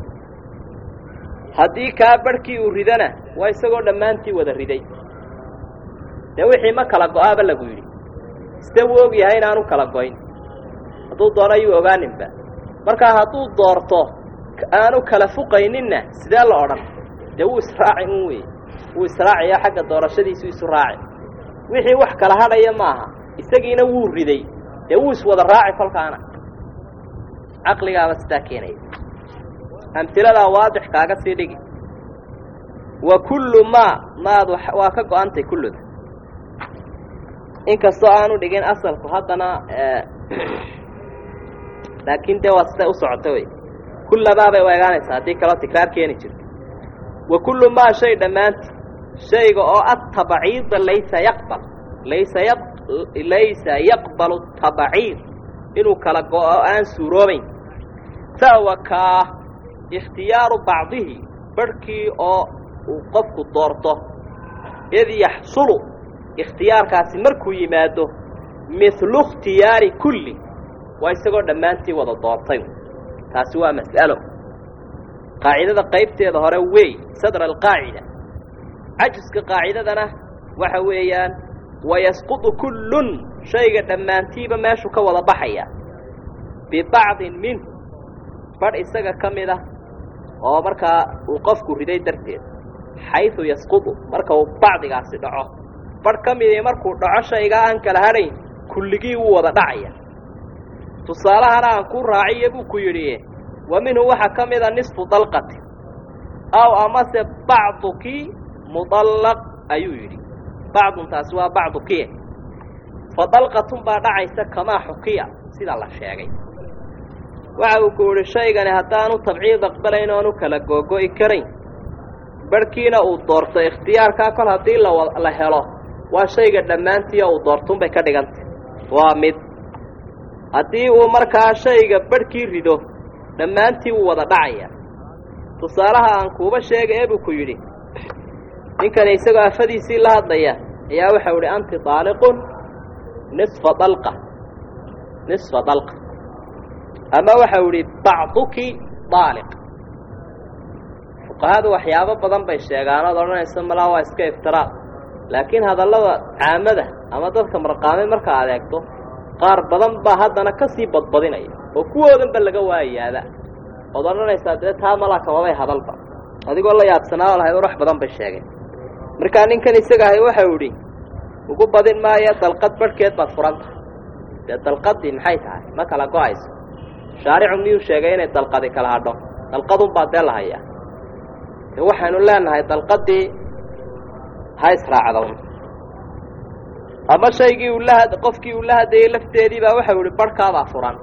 A: haddii kaa barhkii uu ridana waa isagoo dhammaantii wada riday dee wixii ma kala go-aaba lagu yidhi side wuu og yahay inaanu kala goyn hadduu doono ayuu ogaaninba markaa hadduu doorto aanu kala fuqayninna sidee la odhan dee wuu israaci un wey wuu israaciyo xagga doorashadiisu isu raaci wixii wax kala hadhaya maaha isagiina wuu riday dee wuu iswada raaci kolkaana caqligaaba sidaa keenaya amhiladaa waadix kaaga sii dhigi wa kullu maa maad waa ka go-antay kulluda inkastoo aanu dhigin asalku haddana laakiin dee waa siday u socota wey kullabaabay u egaanaysaa haddii kaloo tikraar keeni jirto wa kullu maa shay dhammaanti shayga oo atabciida laysa yaqbal laysa ya laysa yaqbalu tabciid inuu kala go-o aan suuroobayn fahuwa kaa ikhtiyaaru bacdihi barhkii oo uu qofku doorto id yaxsulu ikhtiyaarkaasi markuu yimaado mihlu ikhtiyaari kulli waa isagoo dhammaantii wada doortay taasi waa mas'alo qaacidada qaybteeda hore wey sadra alqaacida cajiska qaacidadana waxa weeyaan wayasqudu kullun shayga dhammaantiiba meeshuu ka wada baxaya bibacdin minhu badh isaga ka mid a oo markaa uu qofku riday darteed xaysu yasqudu marka uu bacdigaasi dhaco badh ka midii markuu dhaco shaygaa aan kala hadhayn kulligii wuu wada dhacaya tusaalahana aan ku raaciye buu ku yidhi wa minhu waxaa ka mida nisfu dalqati aw amase bacdukii mudallaq ayuu yidhi bacdun taasi waa bacdu kiye fa dalqatun baa dhacaysa kamaa xukiya sida la sheegay waxa uu ku yihi shaygani haddaanu tabciid aqbalayn oonu kala googo'i karayn barhkiina uu doorto ikhtiyaarkaa kol haddii la helo waa shayga dhammaantiiyo uu doortuunbay ka dhigantay waa mid haddii uu markaa shayga barhkii rido dhammaantii wuu wada dhacaya tusaalaha aan kuuba sheega ee buu ku yidhi ninkani isagoo afadiisii la hadlaya ayaa waxau idhi anti daaliqun nisfa dalqa nisfa dalqa ama waxau idhi bacduki daaliq fuqahadu waxyaabo badan bay sheegaan ood odhanayso malaa waa iska iftiraaq laakiin hadallada caamada ama dadka marqaamay marka aad eegto qaar badan baa haddana ka sii badbadinaya oo kuwoodanba laga waayayaaba ood odhanaysaa dee taa malaa kamabay hadalba adigoo la yaabsanaa lahayd wax badan bay sheegeen markaa ninkan isaga ahay waxau idhi ugu badin maayo dalqad barhkeed baad furan tahay dee dalqadii maxay tahay ma kala go-ayso shaaricu miyuu sheegay inay dalqadi kala hadho dalqadunbaa dee la hayaa de waxaynu leenahay dalqadii ha israacdo ama shaygii uu la qofkii uu la hadayey lafteedii baa waxau ihi barhkaadaa furan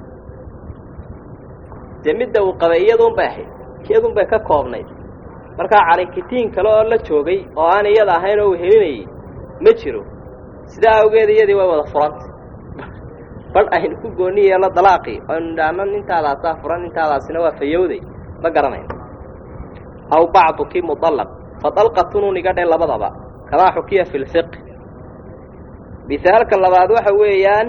A: dee midda uu qabay iyadun bay ahayd iyadun bay ka koobnayd markaa calikitiin kale oo la joogay oo aan iyada ahayn oo uu helinayey ma jiro sidaa awgeed iyadii way wada furantay badh aynu ku gooni yeelno dalaaqii aynu idhaahno intaadaasaa furan intaadaasina waa fayowday ma garanayno aw bacduki mudallaq fadalqatunun iga dhe labadaba kamaa xukiya fi lfiqh misaalka labaad waxa weeyaan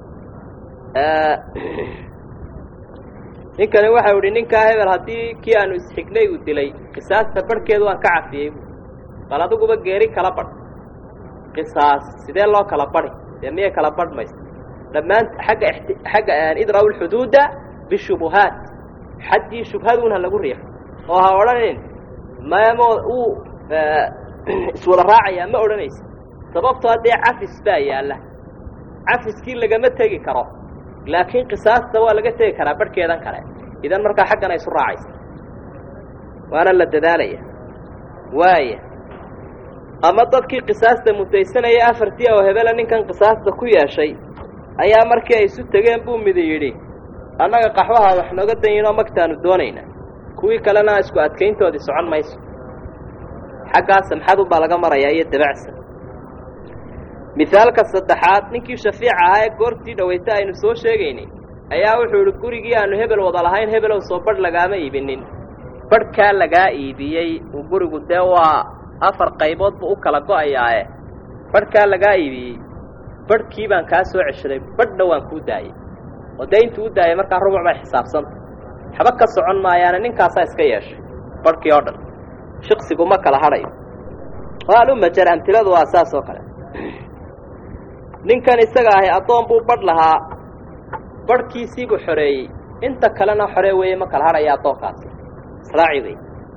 A: ninkani waxau idhi ninkaa hebel haddii kii aanu isxignay uu dilay qisaasta barhkeedu waan ka cafiyey bal adiguba geeri kala badh qisaas sidee loo kala badhi dee miyay kala badh maysa dhammaan xagga xagga idra'u lxuduuda bishubuhaat xaddii shubhaduun ha lagu riixo oo ha odhanin mamo uu iswada raacayaa ma odhanaysa sababtoo haddee cafis baa yaalla cafiskii lagama tegi karo laakiin qisaasta waa laga tegi karaa barhkeedan kale idan markaa xaggana isu raacaysa waana la dadaalaya waaya ama dadkii qisaasta mutaysanaya afartii oo hebela ninkan qisaasta ku yeeshay ayaa markii ay isu tegeen buu midi yidhi annaga qaxwaha wax nooga danyinoo magtaanu doonaynaa kuwii kalena isku adkayntoodii socon mayso xaggaa samxadunbaa laga marayaa iyo dabacsa misaalka saddexaad ninkii shafiic ahaa ee goortii dhawayta aynu soo sheegaynay ayaa wuxuu idhi gurigii aanu hebel wada lahayn hebelow soo badh lagaama iibinin badhkaa lagaa iibiyey uu gurigu dee waa afar qaybood buu u kala go-ayaae badhkaa lagaa iibiyey badhkii baan kaa soo ceshaday badhna waan kuu daayey oo dee intuu u daayay markaa rubuc bay xisaabsanta waxba ka socon maayaane ninkaasaa iska yeeshay badhkii oo dhan shiqsigu ma kala hadhayo waalu majar amtiladu waa saas oo kale ninkan isaga ahi addoon buu badh lahaa badhkiisiibuu xoreeyey inta kalena xoree weeye ma kala hadhaya addoonkaasi israaci wey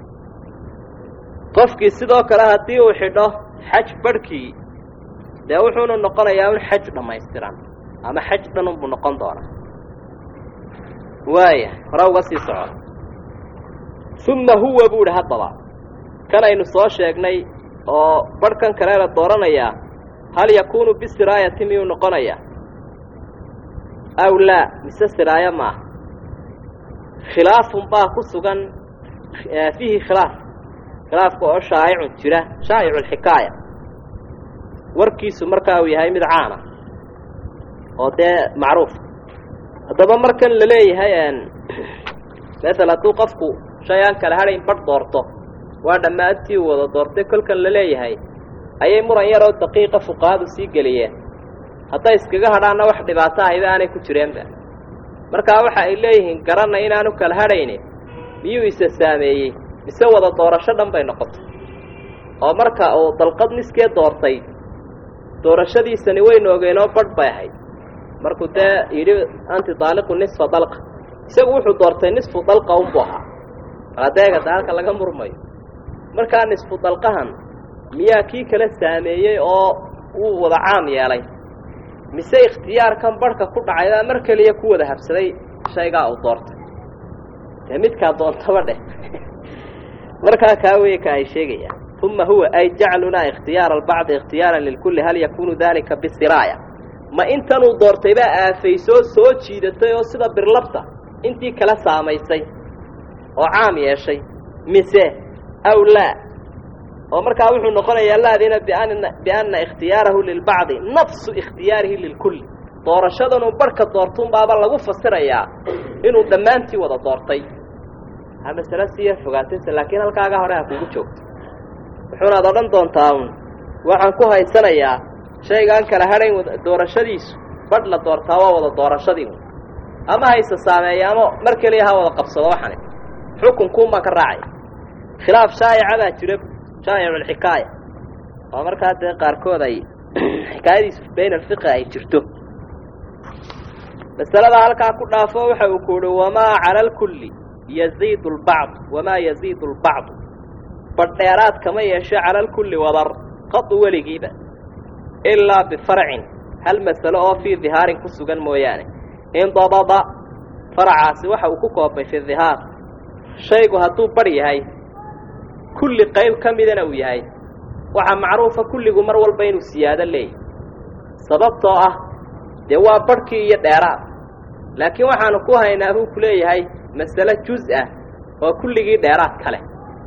A: qofkii sidoo kale haddii uu xidho xaj badhkii dee wuxuunu noqonayaa un xaj dhammaystiran ama xaj dhanunbuu noqon doonaa waaya hore uga sii socon uma huwa buu idhi haddaba kan aynu soo sheegnay oo badhkan kale la dooranayaa hal yakuunu bisiraayati miyuu noqonayaa aw laa mise siraayo maaha khilaafun baa ku sugan fiihi khilaaf khilaafka oo shaa'icun jira shaa'iculxikaaya warkiisu markaa uu yahay mid caana oo dee macruuf haddaba markan la leeyahay matal hadduu qofku shay aan kala hadhayn badh doorto waa dhammaantii uu wada doortay kolkan la leeyahay ayay muran yaroo daqiiqa fuqahadu sii geliyeen hadday iskaga hadhaanna wax dhibaato ahayba aanay ku jireenba markaa waxa ay leeyihiin garanna inaanu kala hadhaynin miyuu isa saameeyey mise wada doorasho dhan bay noqotay oo marka uu dalqad niskee doortay doorashadiisani waynu ogeenoo badh bay ahayd markuu dee yidhi anti daaliqu nisfa dalqa isagu wuxuu doortay nisfu dalqa unbuu ahaa adeega daalka laga murmayo markaa nisfu dalqahan miyaa kii kala saameeyey oo wuu wada caam yeelay mise ikhtiyaarkan badhka ku dhacay mar keliya ku wada habsaday shaygaa uu doortay dee midkaa doontaba dheh markaa kaa wey ka ay sheegayaan uma huwa ay jaclunaa ikhtiyaara albacdi ikhtiyaaran lilkulli hal yakunu dalika bisiraaya ma intanuu doortay baa aafaysoo soo jiidatay oo sida birlabta intii kala saamaysay oo caam yeeshay mise aw laa oo markaa wuxuu noqonayaa laadiina biana bianna ikhtiyaarahu lilbacdi nafsu ikhtiyaarihi lilkulli doorashadanuu barhka doortuunbaaba lagu fasirayaa inuu dhammaantii wada doortay ha masale siya fogaatayse laakiin halkaaga hore ha kugu joogto wuxuunaad odhan doontaa un waxaan ku haysanayaa shaygaan kala hadhayn doorashadiisu badh la doortaa waa wada doorashadii un ama hayse saameeya ama mar keliya ha wada qabsado waxani xukunkuunbaan ka raacaya khilaaf shaa'ica baa jira shaa'iculxikaaya oo markaa dee qaarkood ay xikaayadiisu bayn alfiqi ay jirto masalada halkaa ku dhaafo waxa uu ku uhi wamaa cala alkulli yaziidu lbacdu wamaa yaziidu lbacdu badheeraad kama yeesho cala alkulli wadar qadu weligiiba ilaa bifarcin hal masalo oo fii dihaarin ku sugan mooyaane indabada faracaasi waxa uu ku koobmay fi dihaar shaygu hadduu badh yahay kulli qayb ka midana uu yahay waxaa macruufa kulligu mar walba inuu siyaado leeyahy sababtoo ah dee waa badhkii iyo dheeraad laakiin waxaanu ku haynaa buu ku leeyahay masale juz ah oo kulligii dheeraad kale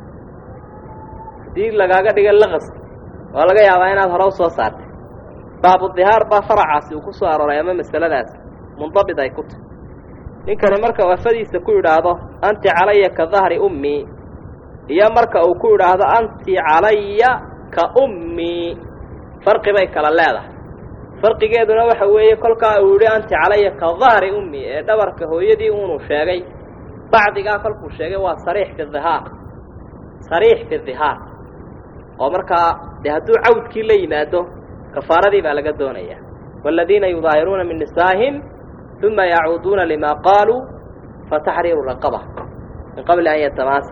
A: haddii lagaaga dhiga laqas oo laga yaabaa inaad hore u soo saartay baabudihaar baa faracaasi uu ku soo arooray ama masaladaas mundabid ay ku tahy ninkani marka wafadiisa ku yidhaahdo anti calaya ka dahri ummii iyo marka uu ku yidhaahdo anti calaya ka ummii farqi bay kala leedahay farqigeeduna waxa weeye kolkaa uu yidhi anti calaya ka dahri ummi ee dhabarka hooyadii uunuu sheegay bacdigaa kolkuu sheegay waa sariix fi dihaar sariix fi dihaar oo markaa dee hadduu cawdkii la yimaado kafaaradii baa laga doonaya waaladiina yudaahiruuna min nisaa'ihim uma yacuuduuna lima qaaluu fataxriiru raqaba min qabli an yatamaasa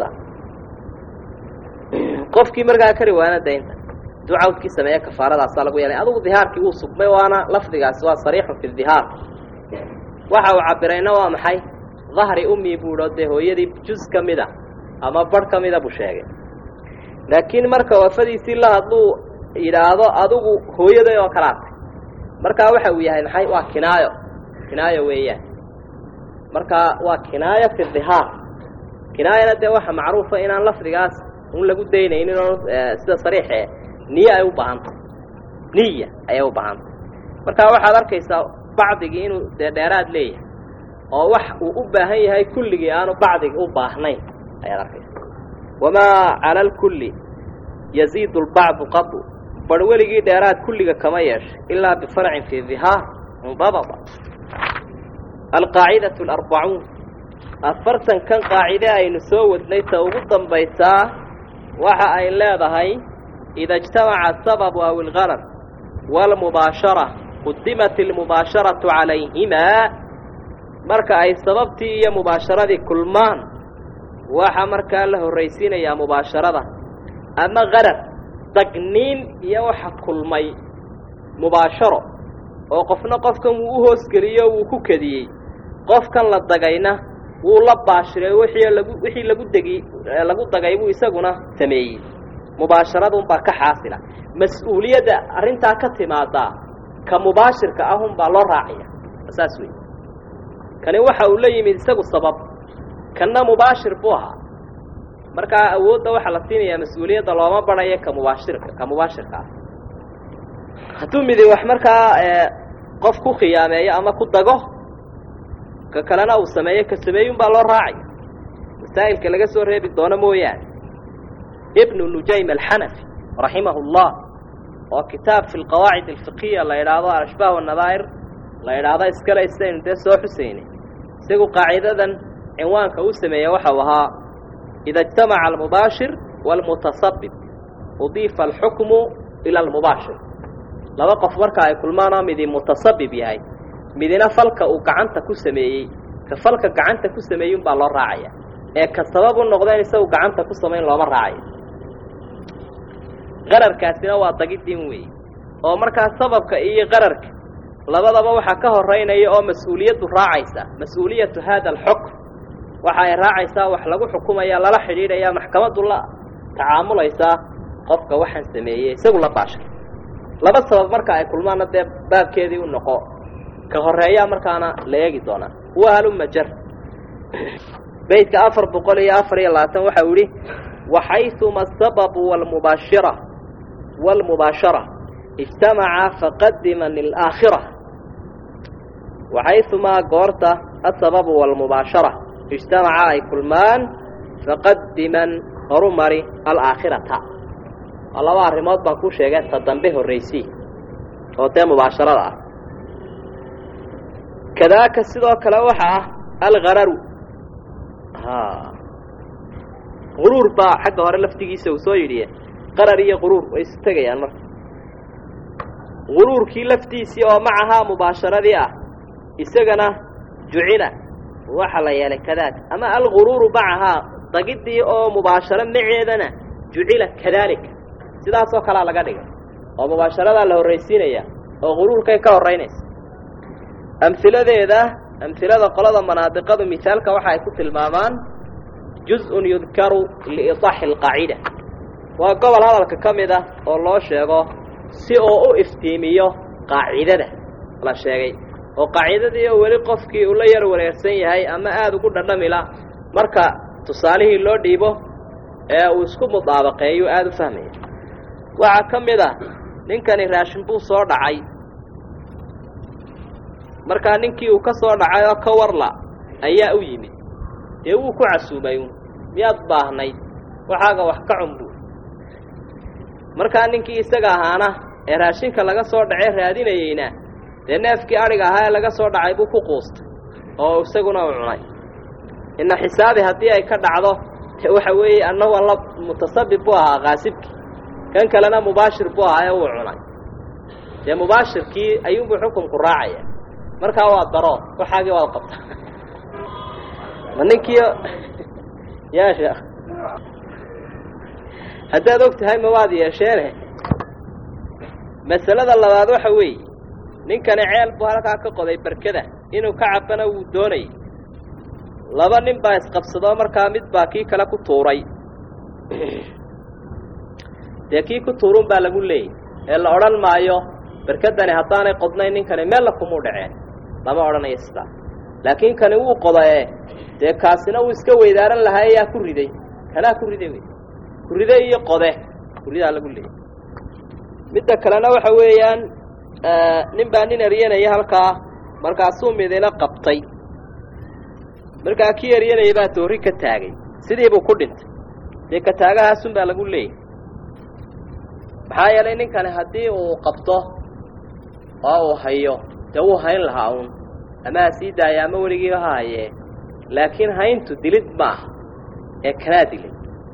A: qofkii markaa ka riwaana daynta hadduu cawdkii sameeye kafaaradaasaa lagu yeelay adugu dihaarkii wuu sugmay waana lafdigaasi waa sariixun fi dihaar waxa uu cabirayna waa maxay dahri ummii buu idho dee hooyadii juz ka mida ama barh ka mida buu sheegay laakiin marka wafadiisii la hadluu yidhaahdo adigu hooyaday oo kalaatay markaa waxa uu yahay maxay waa kinaayo kinaayo weeyaan markaa waa kinaayo fi dihaar kinaayana dee waxa macruufa inaan lafdigaas un lagu daynaynin oo sida sariixe niye ay u baahantay niya ayay u baahantay markaa waxaad arkaysaa bacdigii inuu dee dheeraad leeyahay oo wax uu u baahan yahay kulligii aanu bacdigi u baahnayn ayaad arkaysaa wamaa cala alkulli yaziidu lbacdu qadu bar weligii dheeraad kulliga kama yeeshay ilaa bifarcin fii dihaar indabada alqaacidatu alarbacuun afartan kan qaacide aynu soo wadnay ta ugu dambaysaa waxa ay leedahay ida اجtamaca asababu aw ilgarar wاlmubaashara qudimat اlmubaasharatu calayhimaa marka ay sababtii iyo mubaasharadii kulmaan waxaa markaa la horraysiinayaa mubaasharada ama garar dagniin iyo waxa kulmay mubaasharo oo qofna qofkan wuu u hoosgeliyo wuu ku kediyey qofkan la dagayna wuu la baashiray wixii lagu wixii lagu degi lagu dagay buu isaguna sameeyey mubaasharadunbaa ka xaasila mas-uuliyadda arrintaa ka timaadaa ka mubaashirka ahunbaa loo raacaya saas wey kani waxa uu la yimid isagu sabab kanna mubaashir buu ahaa markaa awoodda waxaa la siinayaa mas-uuliyadda looma barayo ka mubaashirka ka mubaashirka ah hadduu midi wax markaa qof ku khiyaameeyo ama ku dago ka kalena uu sameeyo ka sameeyun baa loo raacaya masaa'ilka laga soo reebi doono mooyaane ibnu nujaym alxanafi raximahu llah oo kitaab fi lqawaacid alfiqiya la idhaahdo alashbaah wanadaa'ir la idhaahdo iskale isaynu dee soo xusayne isagu qaacidadan cinwaanka uu sameeye waxau ahaa ida اجtamaca almubaashir wاlmutasabib udiifa alxukmu ila almubaashir laba qof marka ay kulmaanoo midi mutasabib yahay midina falka uu gacanta ku sameeyey ka falka gacanta ku sameeyun baa loo raacaya ee ka sabab u noqdeen isagu gacanta ku samayn looma raacayo qararkaasina waa dagidin weeye oo markaa sababka iyo qararka labadaba waxaa ka horeynaya oo mas-uuliyaddu raacaysa mas-uuliyatu hada alxukm waxa ay raacaysaa wax lagu xukumaya lala xidhiidhaya maxkamaddu la tacaamulaysaa qofka waxaan sameeyey isagu la baashay laba sabab marka ay kulmaanna dee baabkeedii u noqo ka horeeyaa markaana la eegi doonaa waa haluma jar beydka afar boqol iyo afar iyo labaatan waxa uu yihi waxayثuma asababu wاlmubaashira wاlmubaashara ijtamaca faqadima lilaakhira waxayثumaa goorta asababu wاlmubaashara ijtamaca ay kulmaan faqadiman horumari alaakhirata waa laba arrimood baan ku sheegay ta dambe horraysii oo dee mubaasharada ah kadaaka sidoo kale waxa ah algararu guruur baa xagga hore laftigiisa uu soo yidhi qarar iyo guruur way isu tegayaan marka guruurkii laftiisii oo macahaa mubaasharadii ah isagana jucila waxa la yeelay kadaak ama alguruuru macahaa dagidii oo mubaasharo maceedana jucila kadaalika sidaasoo kalea laga dhigay oo mubaasharadaa la horraysiinaya oo guruurkay ka horraynaysa amhiladeeda amhilada qolada manaadiqadu misaalka waxa ay ku tilmaamaan juz-un yudkaru liiطaaxi alqaacida waa gobol hadalka ka mid ah oo loo sheego si oo u iftiimiyo qaacidada la sheegay oo qaacidadii oo weli qofkii uu la yar wareersan yahay ama aada ugu dhandhamila marka tusaalihii loo dhiibo ee uu isku mudaabaqeeyo aada u fahmaya waxaa ka mid ah ninkani raashin buu soo dhacay markaa ninkii uu ka soo dhacay oo ka warla ayaa u yimid dee wuu ku casuumay un miyaad baahnayd waxaaga wax ka cun buu markaa ninkii isaga ahaana ee raashinka laga soo dhacay raadinayeyna dee neefkii adhiga ahaa ee laga soo dhacay buu ku quustay oo isaguna u cunay ina xisaabi haddii ay ka dhacdo de waxa weeye annagu la mutasabib buu ahaa kaasibkii kan kalena mubaashir buu ahaa ee wuu cunay dee mubaashirkii ayuunbuu xukunku raacaya markaa waa darood waxaagii waad qabtaa ma ninkii yaa sheekh haddaad og tahay ma waad yeesheene masalada labaad waxa weeye ninkani ceel buu halkaa ka qoday berkada inuu ka cabana wuu doonayay laba nin baa isqabsadoo markaa mid baa kii kale ku tuuray dee kii ku tuurun baa lagu leeyay ee la odhan maayo berkadani haddaanay qodnayn ninkani meella kumuu dhaceen lama odhanayo sidaa laakiin kani wuu qodae dee kaasina uu iska weydaaran lahaa yaa ku riday kanaa ku riday wey ku riday iyo qode kuridaa lagu leeyay midda kalena waxa weeyaan nin baa nin eryanaya halkaa markaasuu midina qabtay markaa kii eryanaya baa doori ka taagay sidiibuu ku dhintay dee ka taagahaasun baa lagu leeyay maxaa yeelay ninkani haddii uu qabto oo uu hayo dee wuu hayn lahaa uun ama ha sii daaya ama weligiiba ha hayee laakiin hayntu dilid maaha ee kanaa dilay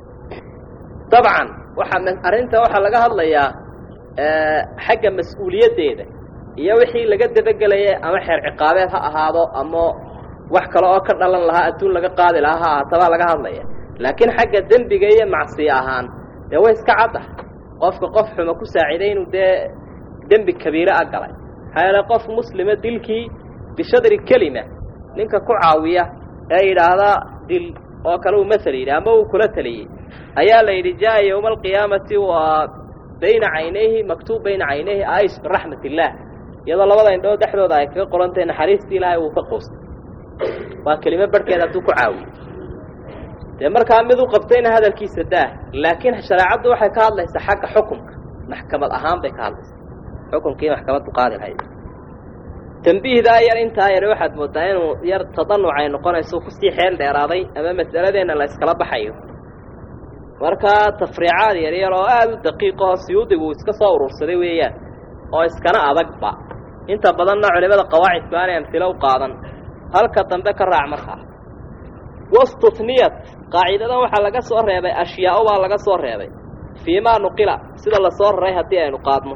A: dabcan waxaa arrinta waxaa laga hadlayaa xagga mas-uuliyaddeeda iyo wixii laga dabagelaya ama xeer ciqaabeed ha ahaado ama wax kale oo ka dhalan lahaa adduun laga qaadi lahaa ha ahaatabaa laga hadlaya laakiin xagga dembiga iyo macsiya ahaan dee way iska caddah qofka qof xuma ku saaciday inuu dee dembi kabiire a galay maxaa yeele qof muslima dilkii bishadri kelima ninka ku caawiya ee yidhaahda dil oo kale uu masel yidhi ama uu kula taliyey ayaa la yidhi jaa yowma alqiyaamati waa bayna caynayhi maktuub bayna caynayhi aish biraxmat illaah iyadoo labada indhood dhexdooda ay kaga qorantahay naxariistii ilaahay uu ka quustay waa kelimo barhkeed hadduu ku caawiyo dee markaa mid u qabtayna hadalkiisa daah laakiin shareecaddu waxay ka hadlaysaa xagga xukumka maxkamad ahaan bay ka hadlaysaa xukumkii maxkamaddu qaadi lahayd tambiihdaa yar intaa yar waxaad moodaa inuu yar tadanuc ay noqonayso kusii xeel dheeraaday ama mas'aladeenna la iskala baxayo markaa tafriicaad yaryar oo aada u daqiiqaho siyuudigu uu iska soo urursaday weeyaan oo iskana adagba inta badanna culimada qawaacidku aanay amhilo u qaadan halka dambe ka raac markaa wastuhniyat qaacidadan waxaa laga soo reebay ashyaao baa laga soo reebay fii maa nuqila sida lasoo raray haddii aynu qaadno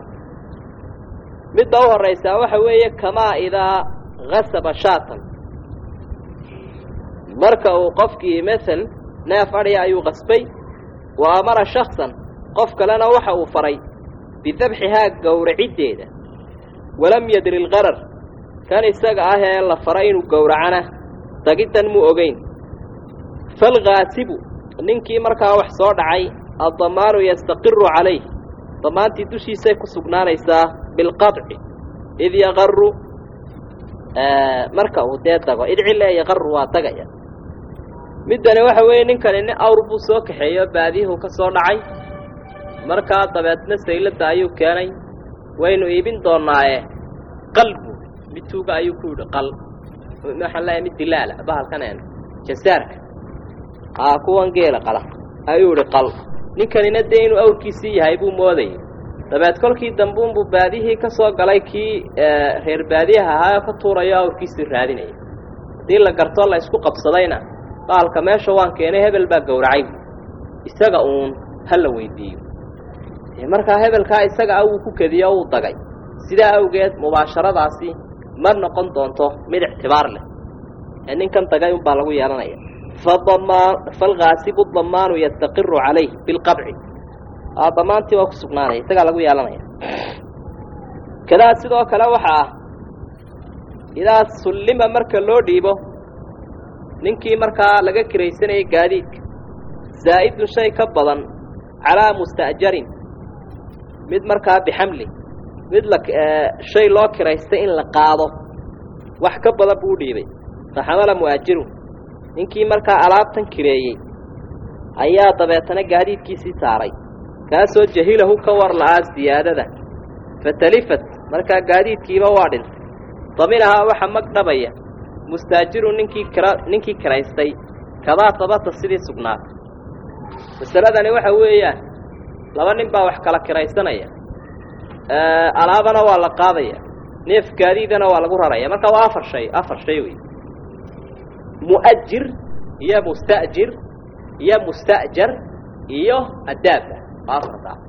A: midda u horraysaa waxa weeye kamaa idaa gasaba shaatan marka uu qofkii masel neef adhiya ayuu qasbay wa amara shaksan qof kalena waxa uu faray bidabxihaa gowraciddeeda walam yadri lqarar kan isaga ah ee la faray inuu gowracana dagiddan muu ogeyn falghaasibu ninkii markaa wax soo dhacay addamaanu yastaqiru calayh damaantii dushiisay ku sugnaanaysaa bilqadci id yaqaru marka uu dee dago id cille yaqaru waa dagaya middani waxa weeye ninkani nin awr buu soo kaxeeyo baadiyuhu ka soo dhacay markaa dabeedna sayladda ayuu keenay waynu iibin doonaaye qal buu mid tuuga ayuu ku yidhi qal waxaan leeyahay mid dilaala bahalkaneen jasaarka aa kuwan geela qala ayuu idhi qal ninkanina dee inuu awrkiisii yahay buu moodayay dabeed kolkii dambuunbuu baadihii ka soo galay kii reer baadiyaha ahaa ka tuurayo awrkiisii raadinaya haddii la gartoo la isku qabsadayna baalka meesha waan keenay hebel baa gowracay isaga uun ha la weydiiyo markaa hebelkaa isaga a wuu ku kediyo wuu dagay sidaa awgeed mubaasharadaasi ma noqon doonto mid ictibaar leh ee ninkan dagay unbaa lagu yeelanaya fadamaan falkaasibu damaanu yastaqiru calayh bilqabci damaantii waa ku sugnaanaya isagaa lagu yeelanaya kadaa sidoo kale waxa ah idaa sullima marka loo dhiibo ninkii markaa laga kiraysanayay gaadiidka zaa'idun shay ka badan calaa musta'jarin mid markaa bixamli mid la shay loo kiraystay in la qaado wax ka badan buu u dhiibay faxamala mu'ajiru ninkii markaa alaabtan kireeyey ayaa dabeetana gaadiidkiisii saaray kaasoo jahilahu ka war la'aa siyaadada fatalifat markaa gaadiidkiiba waa dhintay daminahaa waxa mag dhabaya mustaajiru ninkii kira ninkii kiraystay kadaa tabata sidii sugnaatay masaladani waxa weeyaan laba nin baa wax kala kiraysanaya alaabana waa la qaadaya neef gaadiidana waa lagu raraya marka waa afar shay afar shay wey mu'ajir iyo musta'jir iyo musta'jar iyo addaaba waa afartaa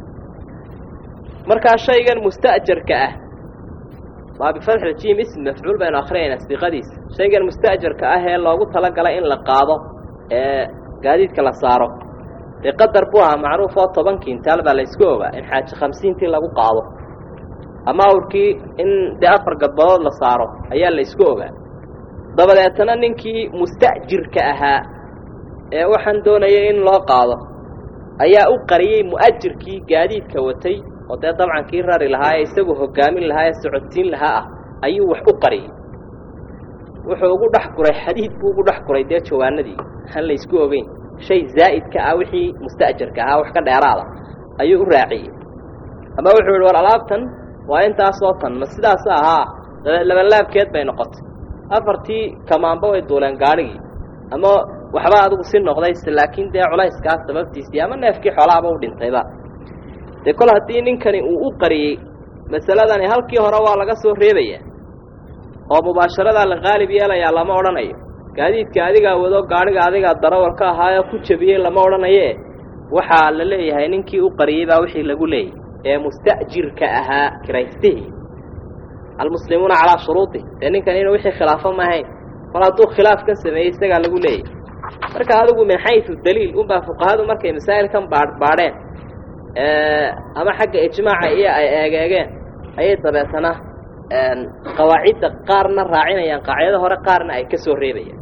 A: markaa shaygan musta'jarka ah waa bifatxi jim ism mafcuul baynu akrinaynaa siiqadiisa shaygan musta'jarka ah ee loogu talagalay in la qaado ee gaadiidka la saaro dee qadar buu ahaa macruuf oo toban kintaal baa la ysku ogaa in xaaji khamsiintii lagu qaado ama awrkii in dee afar gadbadood la saaro ayaa la ysku ogaa dabadeetana ninkii musta'jirka ahaa ee waxaan doonayay in loo qaado ayaa u qariyey mu'ajirkii gaadiidka watay oo dee dabcan kii rari lahaa ee isagu hoggaamin lahaa ee socodsiin lahaa ah ayuu wax u qariyey wuxuu ugu dhex guray xadiid buu ugu dhex guray dee jawaanadii aan la ysku ogeyn shay zaa'idka ah wixii musta'jarka ahaa wax ka dheeraada ayuu u raaciyey ama wuxuu yidhi war alaabtan waa intaasoo tan ma sidaas ahaa labanlaabkeed bay noqotay afartii kamaanba way duuleen gaadhigii ama waxba adigu si noqdayse laakiin dee culayskaas sababtiisii ama neefkii xoolaaba u dhintayba dee kol haddii ninkani uu u qariyey masaladani halkii hore waa laga soo reebaya oo mubaasharadaa la qaalib yeelayaa lama odhanayo gaadiidka adigaa wado gaadhiga adigaa darawalka ahaayoo ku jebiyey lama odhanaye waxaa la leeyahay ninkii u qariyey baa wixii lagu leeyay ee musta'jirka ahaa kiraystihii almuslimuuna calaa shuruudi dee ninkan inuu wixii khilaafo ma ahayn mar hadduu khilaaf ka sameeyey isagaa lagu leeyay marka adigu min xaysu daliil unbaa fuqahadu markay masaa'ilkan baadh baadheen ama xagga ijmaaca iyo ay eegeegeen ayay dabeetana qawaacidda qaarna raacinayaan qaacidada hore qaarna ay ka soo reebayaan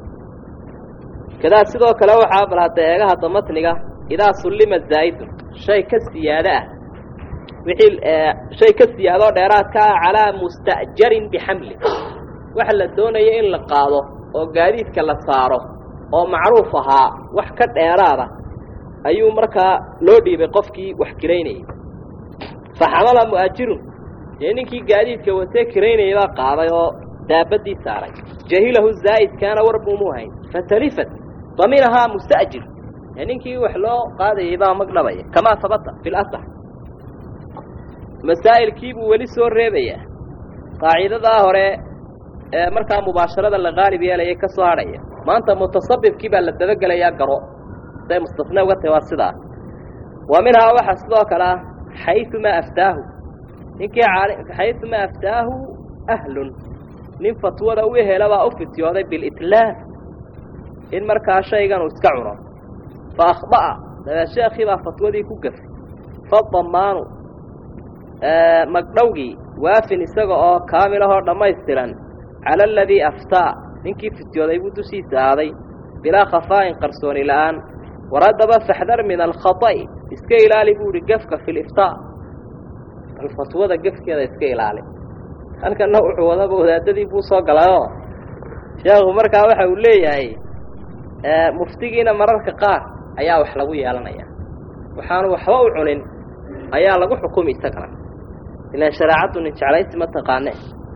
A: kadaa sidoo kale waxaa bal hadda eegaha damatniga idaa sullima zaa'idun shay ka siyaado ah wixii shay ka siyaadoo dheeraadka ah calaa musta'jarin bixamli waxa la doonaya in la qaado oo gaadiidka la saaro oo macruuf ahaa wax ka dheeraada ayuu markaa loo dhiibay qofkii wax kiraynayay fa xamala mu'ajirun dee ninkii gaadiidka watee kiraynayay baa qaaday oo daabaddii saaray jahilahu zaa'idkaana war buumu hayn fatalifat daminahaa musta'jir dee ninkii wax loo qaadayay baa magdhabaya kamaa habata fi lasax masaa'ilkii buu weli soo reebayaa qaacidadaa hore ee markaa mubaasharada la qaalib yeelayay ka soo hadhaya maanta mutasabibkii baa la dabagelayaa garo siday mustasne uga tahay waa sidaa wa minhaa waxaa sidoo kale ah xayumaa aftaahu ninkii xayumaa aftaahu ahlun nin fatwada u hela baa u fityooday bilitlaaf in markaa shaygan uu iska cuno fa akhda'a dabeed sheekhii baa fatwadii ku gafay fadamaanu magdhowgii waafin isaga oo kaamil ahoo dhammaystiran cala aladii aftaa ninkii fityooday buu dushiisa aaday bilaa khafaa'in qarsooni la'aan war haddaba faxdar min alkhata'i iska ilaali buu idhi gefka fi liftaa bal fatwada gefkeeda iska ilaali halkanna wuxuu wadaba wadaadadii buu soo galayoo sheekhu markaa waxa uu leeyahay muftigiina mararka qaar ayaa wax lagu yeelanaya waxaanu waxba u cunin ayaa lagu xukumi isagana ilaan shareecaddu nin jeclaysi ma taqaane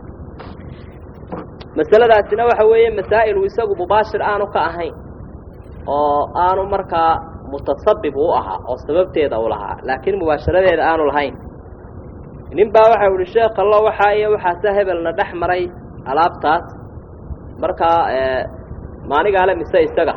A: masaladaasina waxa weeye masaa'ilu isagu mubaashir aanu ka ahayn oo aanu markaa mutasabib u ahaa oo sababteeda u lahaa laakiin mubaasharadeeda aanu lahayn nin baa waxau ihi sheekh allo waxaa iyo waxaase hebelna dhex maray alaabtaas markaa maanigaale mise isaga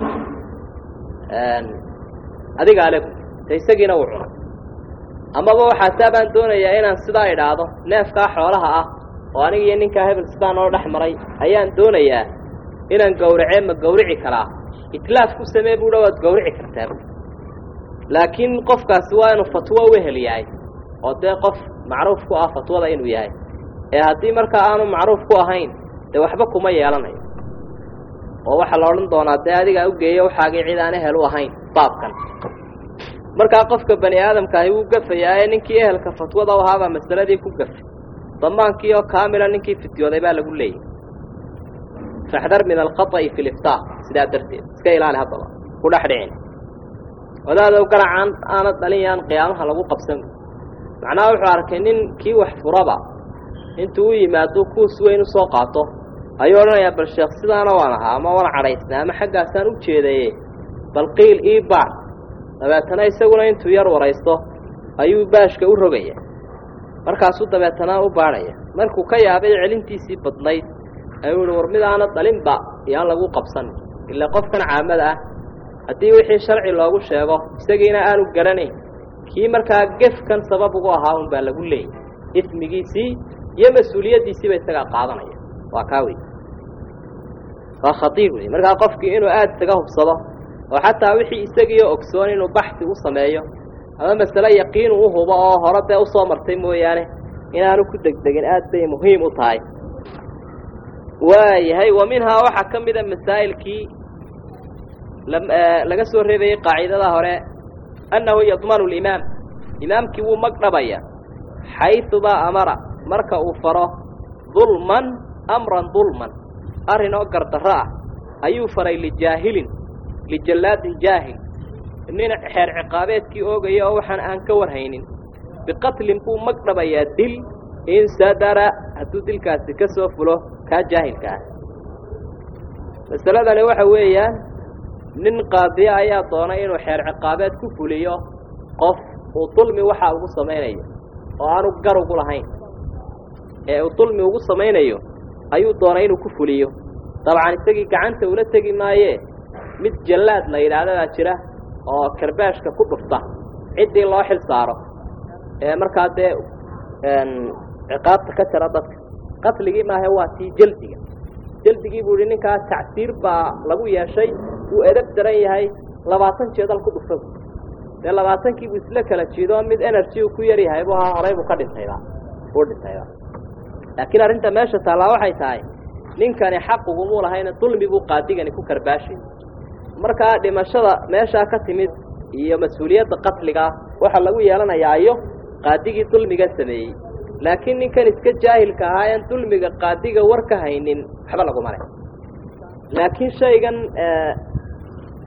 A: adigaale te isagiina uu cunay amaba waxaasaa baan doonayaa inaan sidaa idhaahdo neefkaa xoolaha ah oo aniga iyo ninkaa hebel sidaa noo dhex maray ayaan doonayaa inaan gawracee ma gawrici karaa itlaaf ku samee buudha waad gawrici kartaa laakiin qofkaasi waa inuu fatwo u ehel yahay oo dee qof macruuf ku ah fatwada inuu yahay ee haddii markaa aanu macruuf ku ahayn dee waxba kuma yeelanayo oo waxaa la odhan doonaa dee adigaa u geeya waxaagii cid aan ehel u ahayn baabkan markaa qofka bani aadamkaahi wuu gafayaa ee ninkii ehelka fatwada u ahaabaa masaladii ku gafay damaankii oo kaamila ninkii fidyooday baa lagu leeyay faxdar min alkhata'i fi liftaa sidaa darteed iska ilaali haddaba ku dhex dhicin wadaadow garacaan aanad dhalin yaan qiyaamaha lagu qabsan macnaha wuxuu arkay nin kii wax furaba intuu u yimaado kuus weyn u soo qaato ayuu odhanayaa bal sheekh sidaana waan ahaa ama waan cadhaysnaa ama xaggaasaan u jeedaye bal qiil ii baac dabeetana isaguna intuu yar waraysto ayuu baashka u rogaya markaasuu dabeetana u baadhaya markuu ka yaabay celintiisii badnayd ayuu ihi war mid aana dhalinba yaan lagu qabsan ilaa qofkan caamada ah haddii wixii sharci loogu sheego isagiina aanu garanayn kii markaa gefkan sabab ugu ahaa un baa lagu leeyay ismigiisii iyo mas-uuliyaddiisiiba isagaa qaadanaya waa kaa wey waa khatiir wey markaa qofkii inuu aada isaga hubsado oo xataa wixii isagiioo ogsoon inuu baxsi u sameeyo ama masale yaqiinu u hubo oo hore dee usoo martay mooyaane inaanu ku degdegin aad bay muhiim u tahay waayahay wa minhaa waxaa ka mida masaa'ilkii laga soo reebayey qaacidada hore annahu yadmanu limaam imaamkii wuu magdhabaya xayumaa amara marka uu faro dulman amran dulman arrin oo gardarro ah ayuu faray lijaahilin lijallaadin jaahil nin xeer ciqaabeedkii oogaya oo waxaan aan ka warhaynin biqatlin buu magdhabayaa dil in sadara hadduu dilkaasi ka soo fulo kaa jaahilka ah masaladani waxa weeyaan nin qaadiya ayaa doonay inuu xeer ciqaabeed ku fuliyo qof uu dulmi waxa ugu samaynayo oo aanu gar ugu lahayn ee uu dulmi ugu samaynayo ayuu doonay inuu ku fuliyo dabcan isagii gacanta ula tegi maayee mid jallaad la yidhaahda baa jira oo karbaashka ku dhufta ciddii loo xil saaro ee markaa dee ciqaabta ka jara dadka qatligii maahe waa tii jeldiga jeldigii buu ihi ninkaa tacsiir baa lagu yeeshay wuu edab daran yahay labaatan jeedal ku dhufa dee labaatankii buu isla kala jiido mid energy uu ku yar yahay bu ahaa horay buu ka dhintayba uu dhintayba laakiin arrinta meesha taallaa waxay tahay ninkani xaq ugumuu lahayna dulmi buu qaadigani ku karbaashay markaa dhimashada meeshaa ka timid iyo mas-uuliyadda qatliga waxaa lagu yeelanayaa iyo qaadigii dulmiga sameeyey laakiin ninkan iska jaahilka ahaa ean dulmiga qaadiga war ka haynin waxba laguma leh laakiin shaygan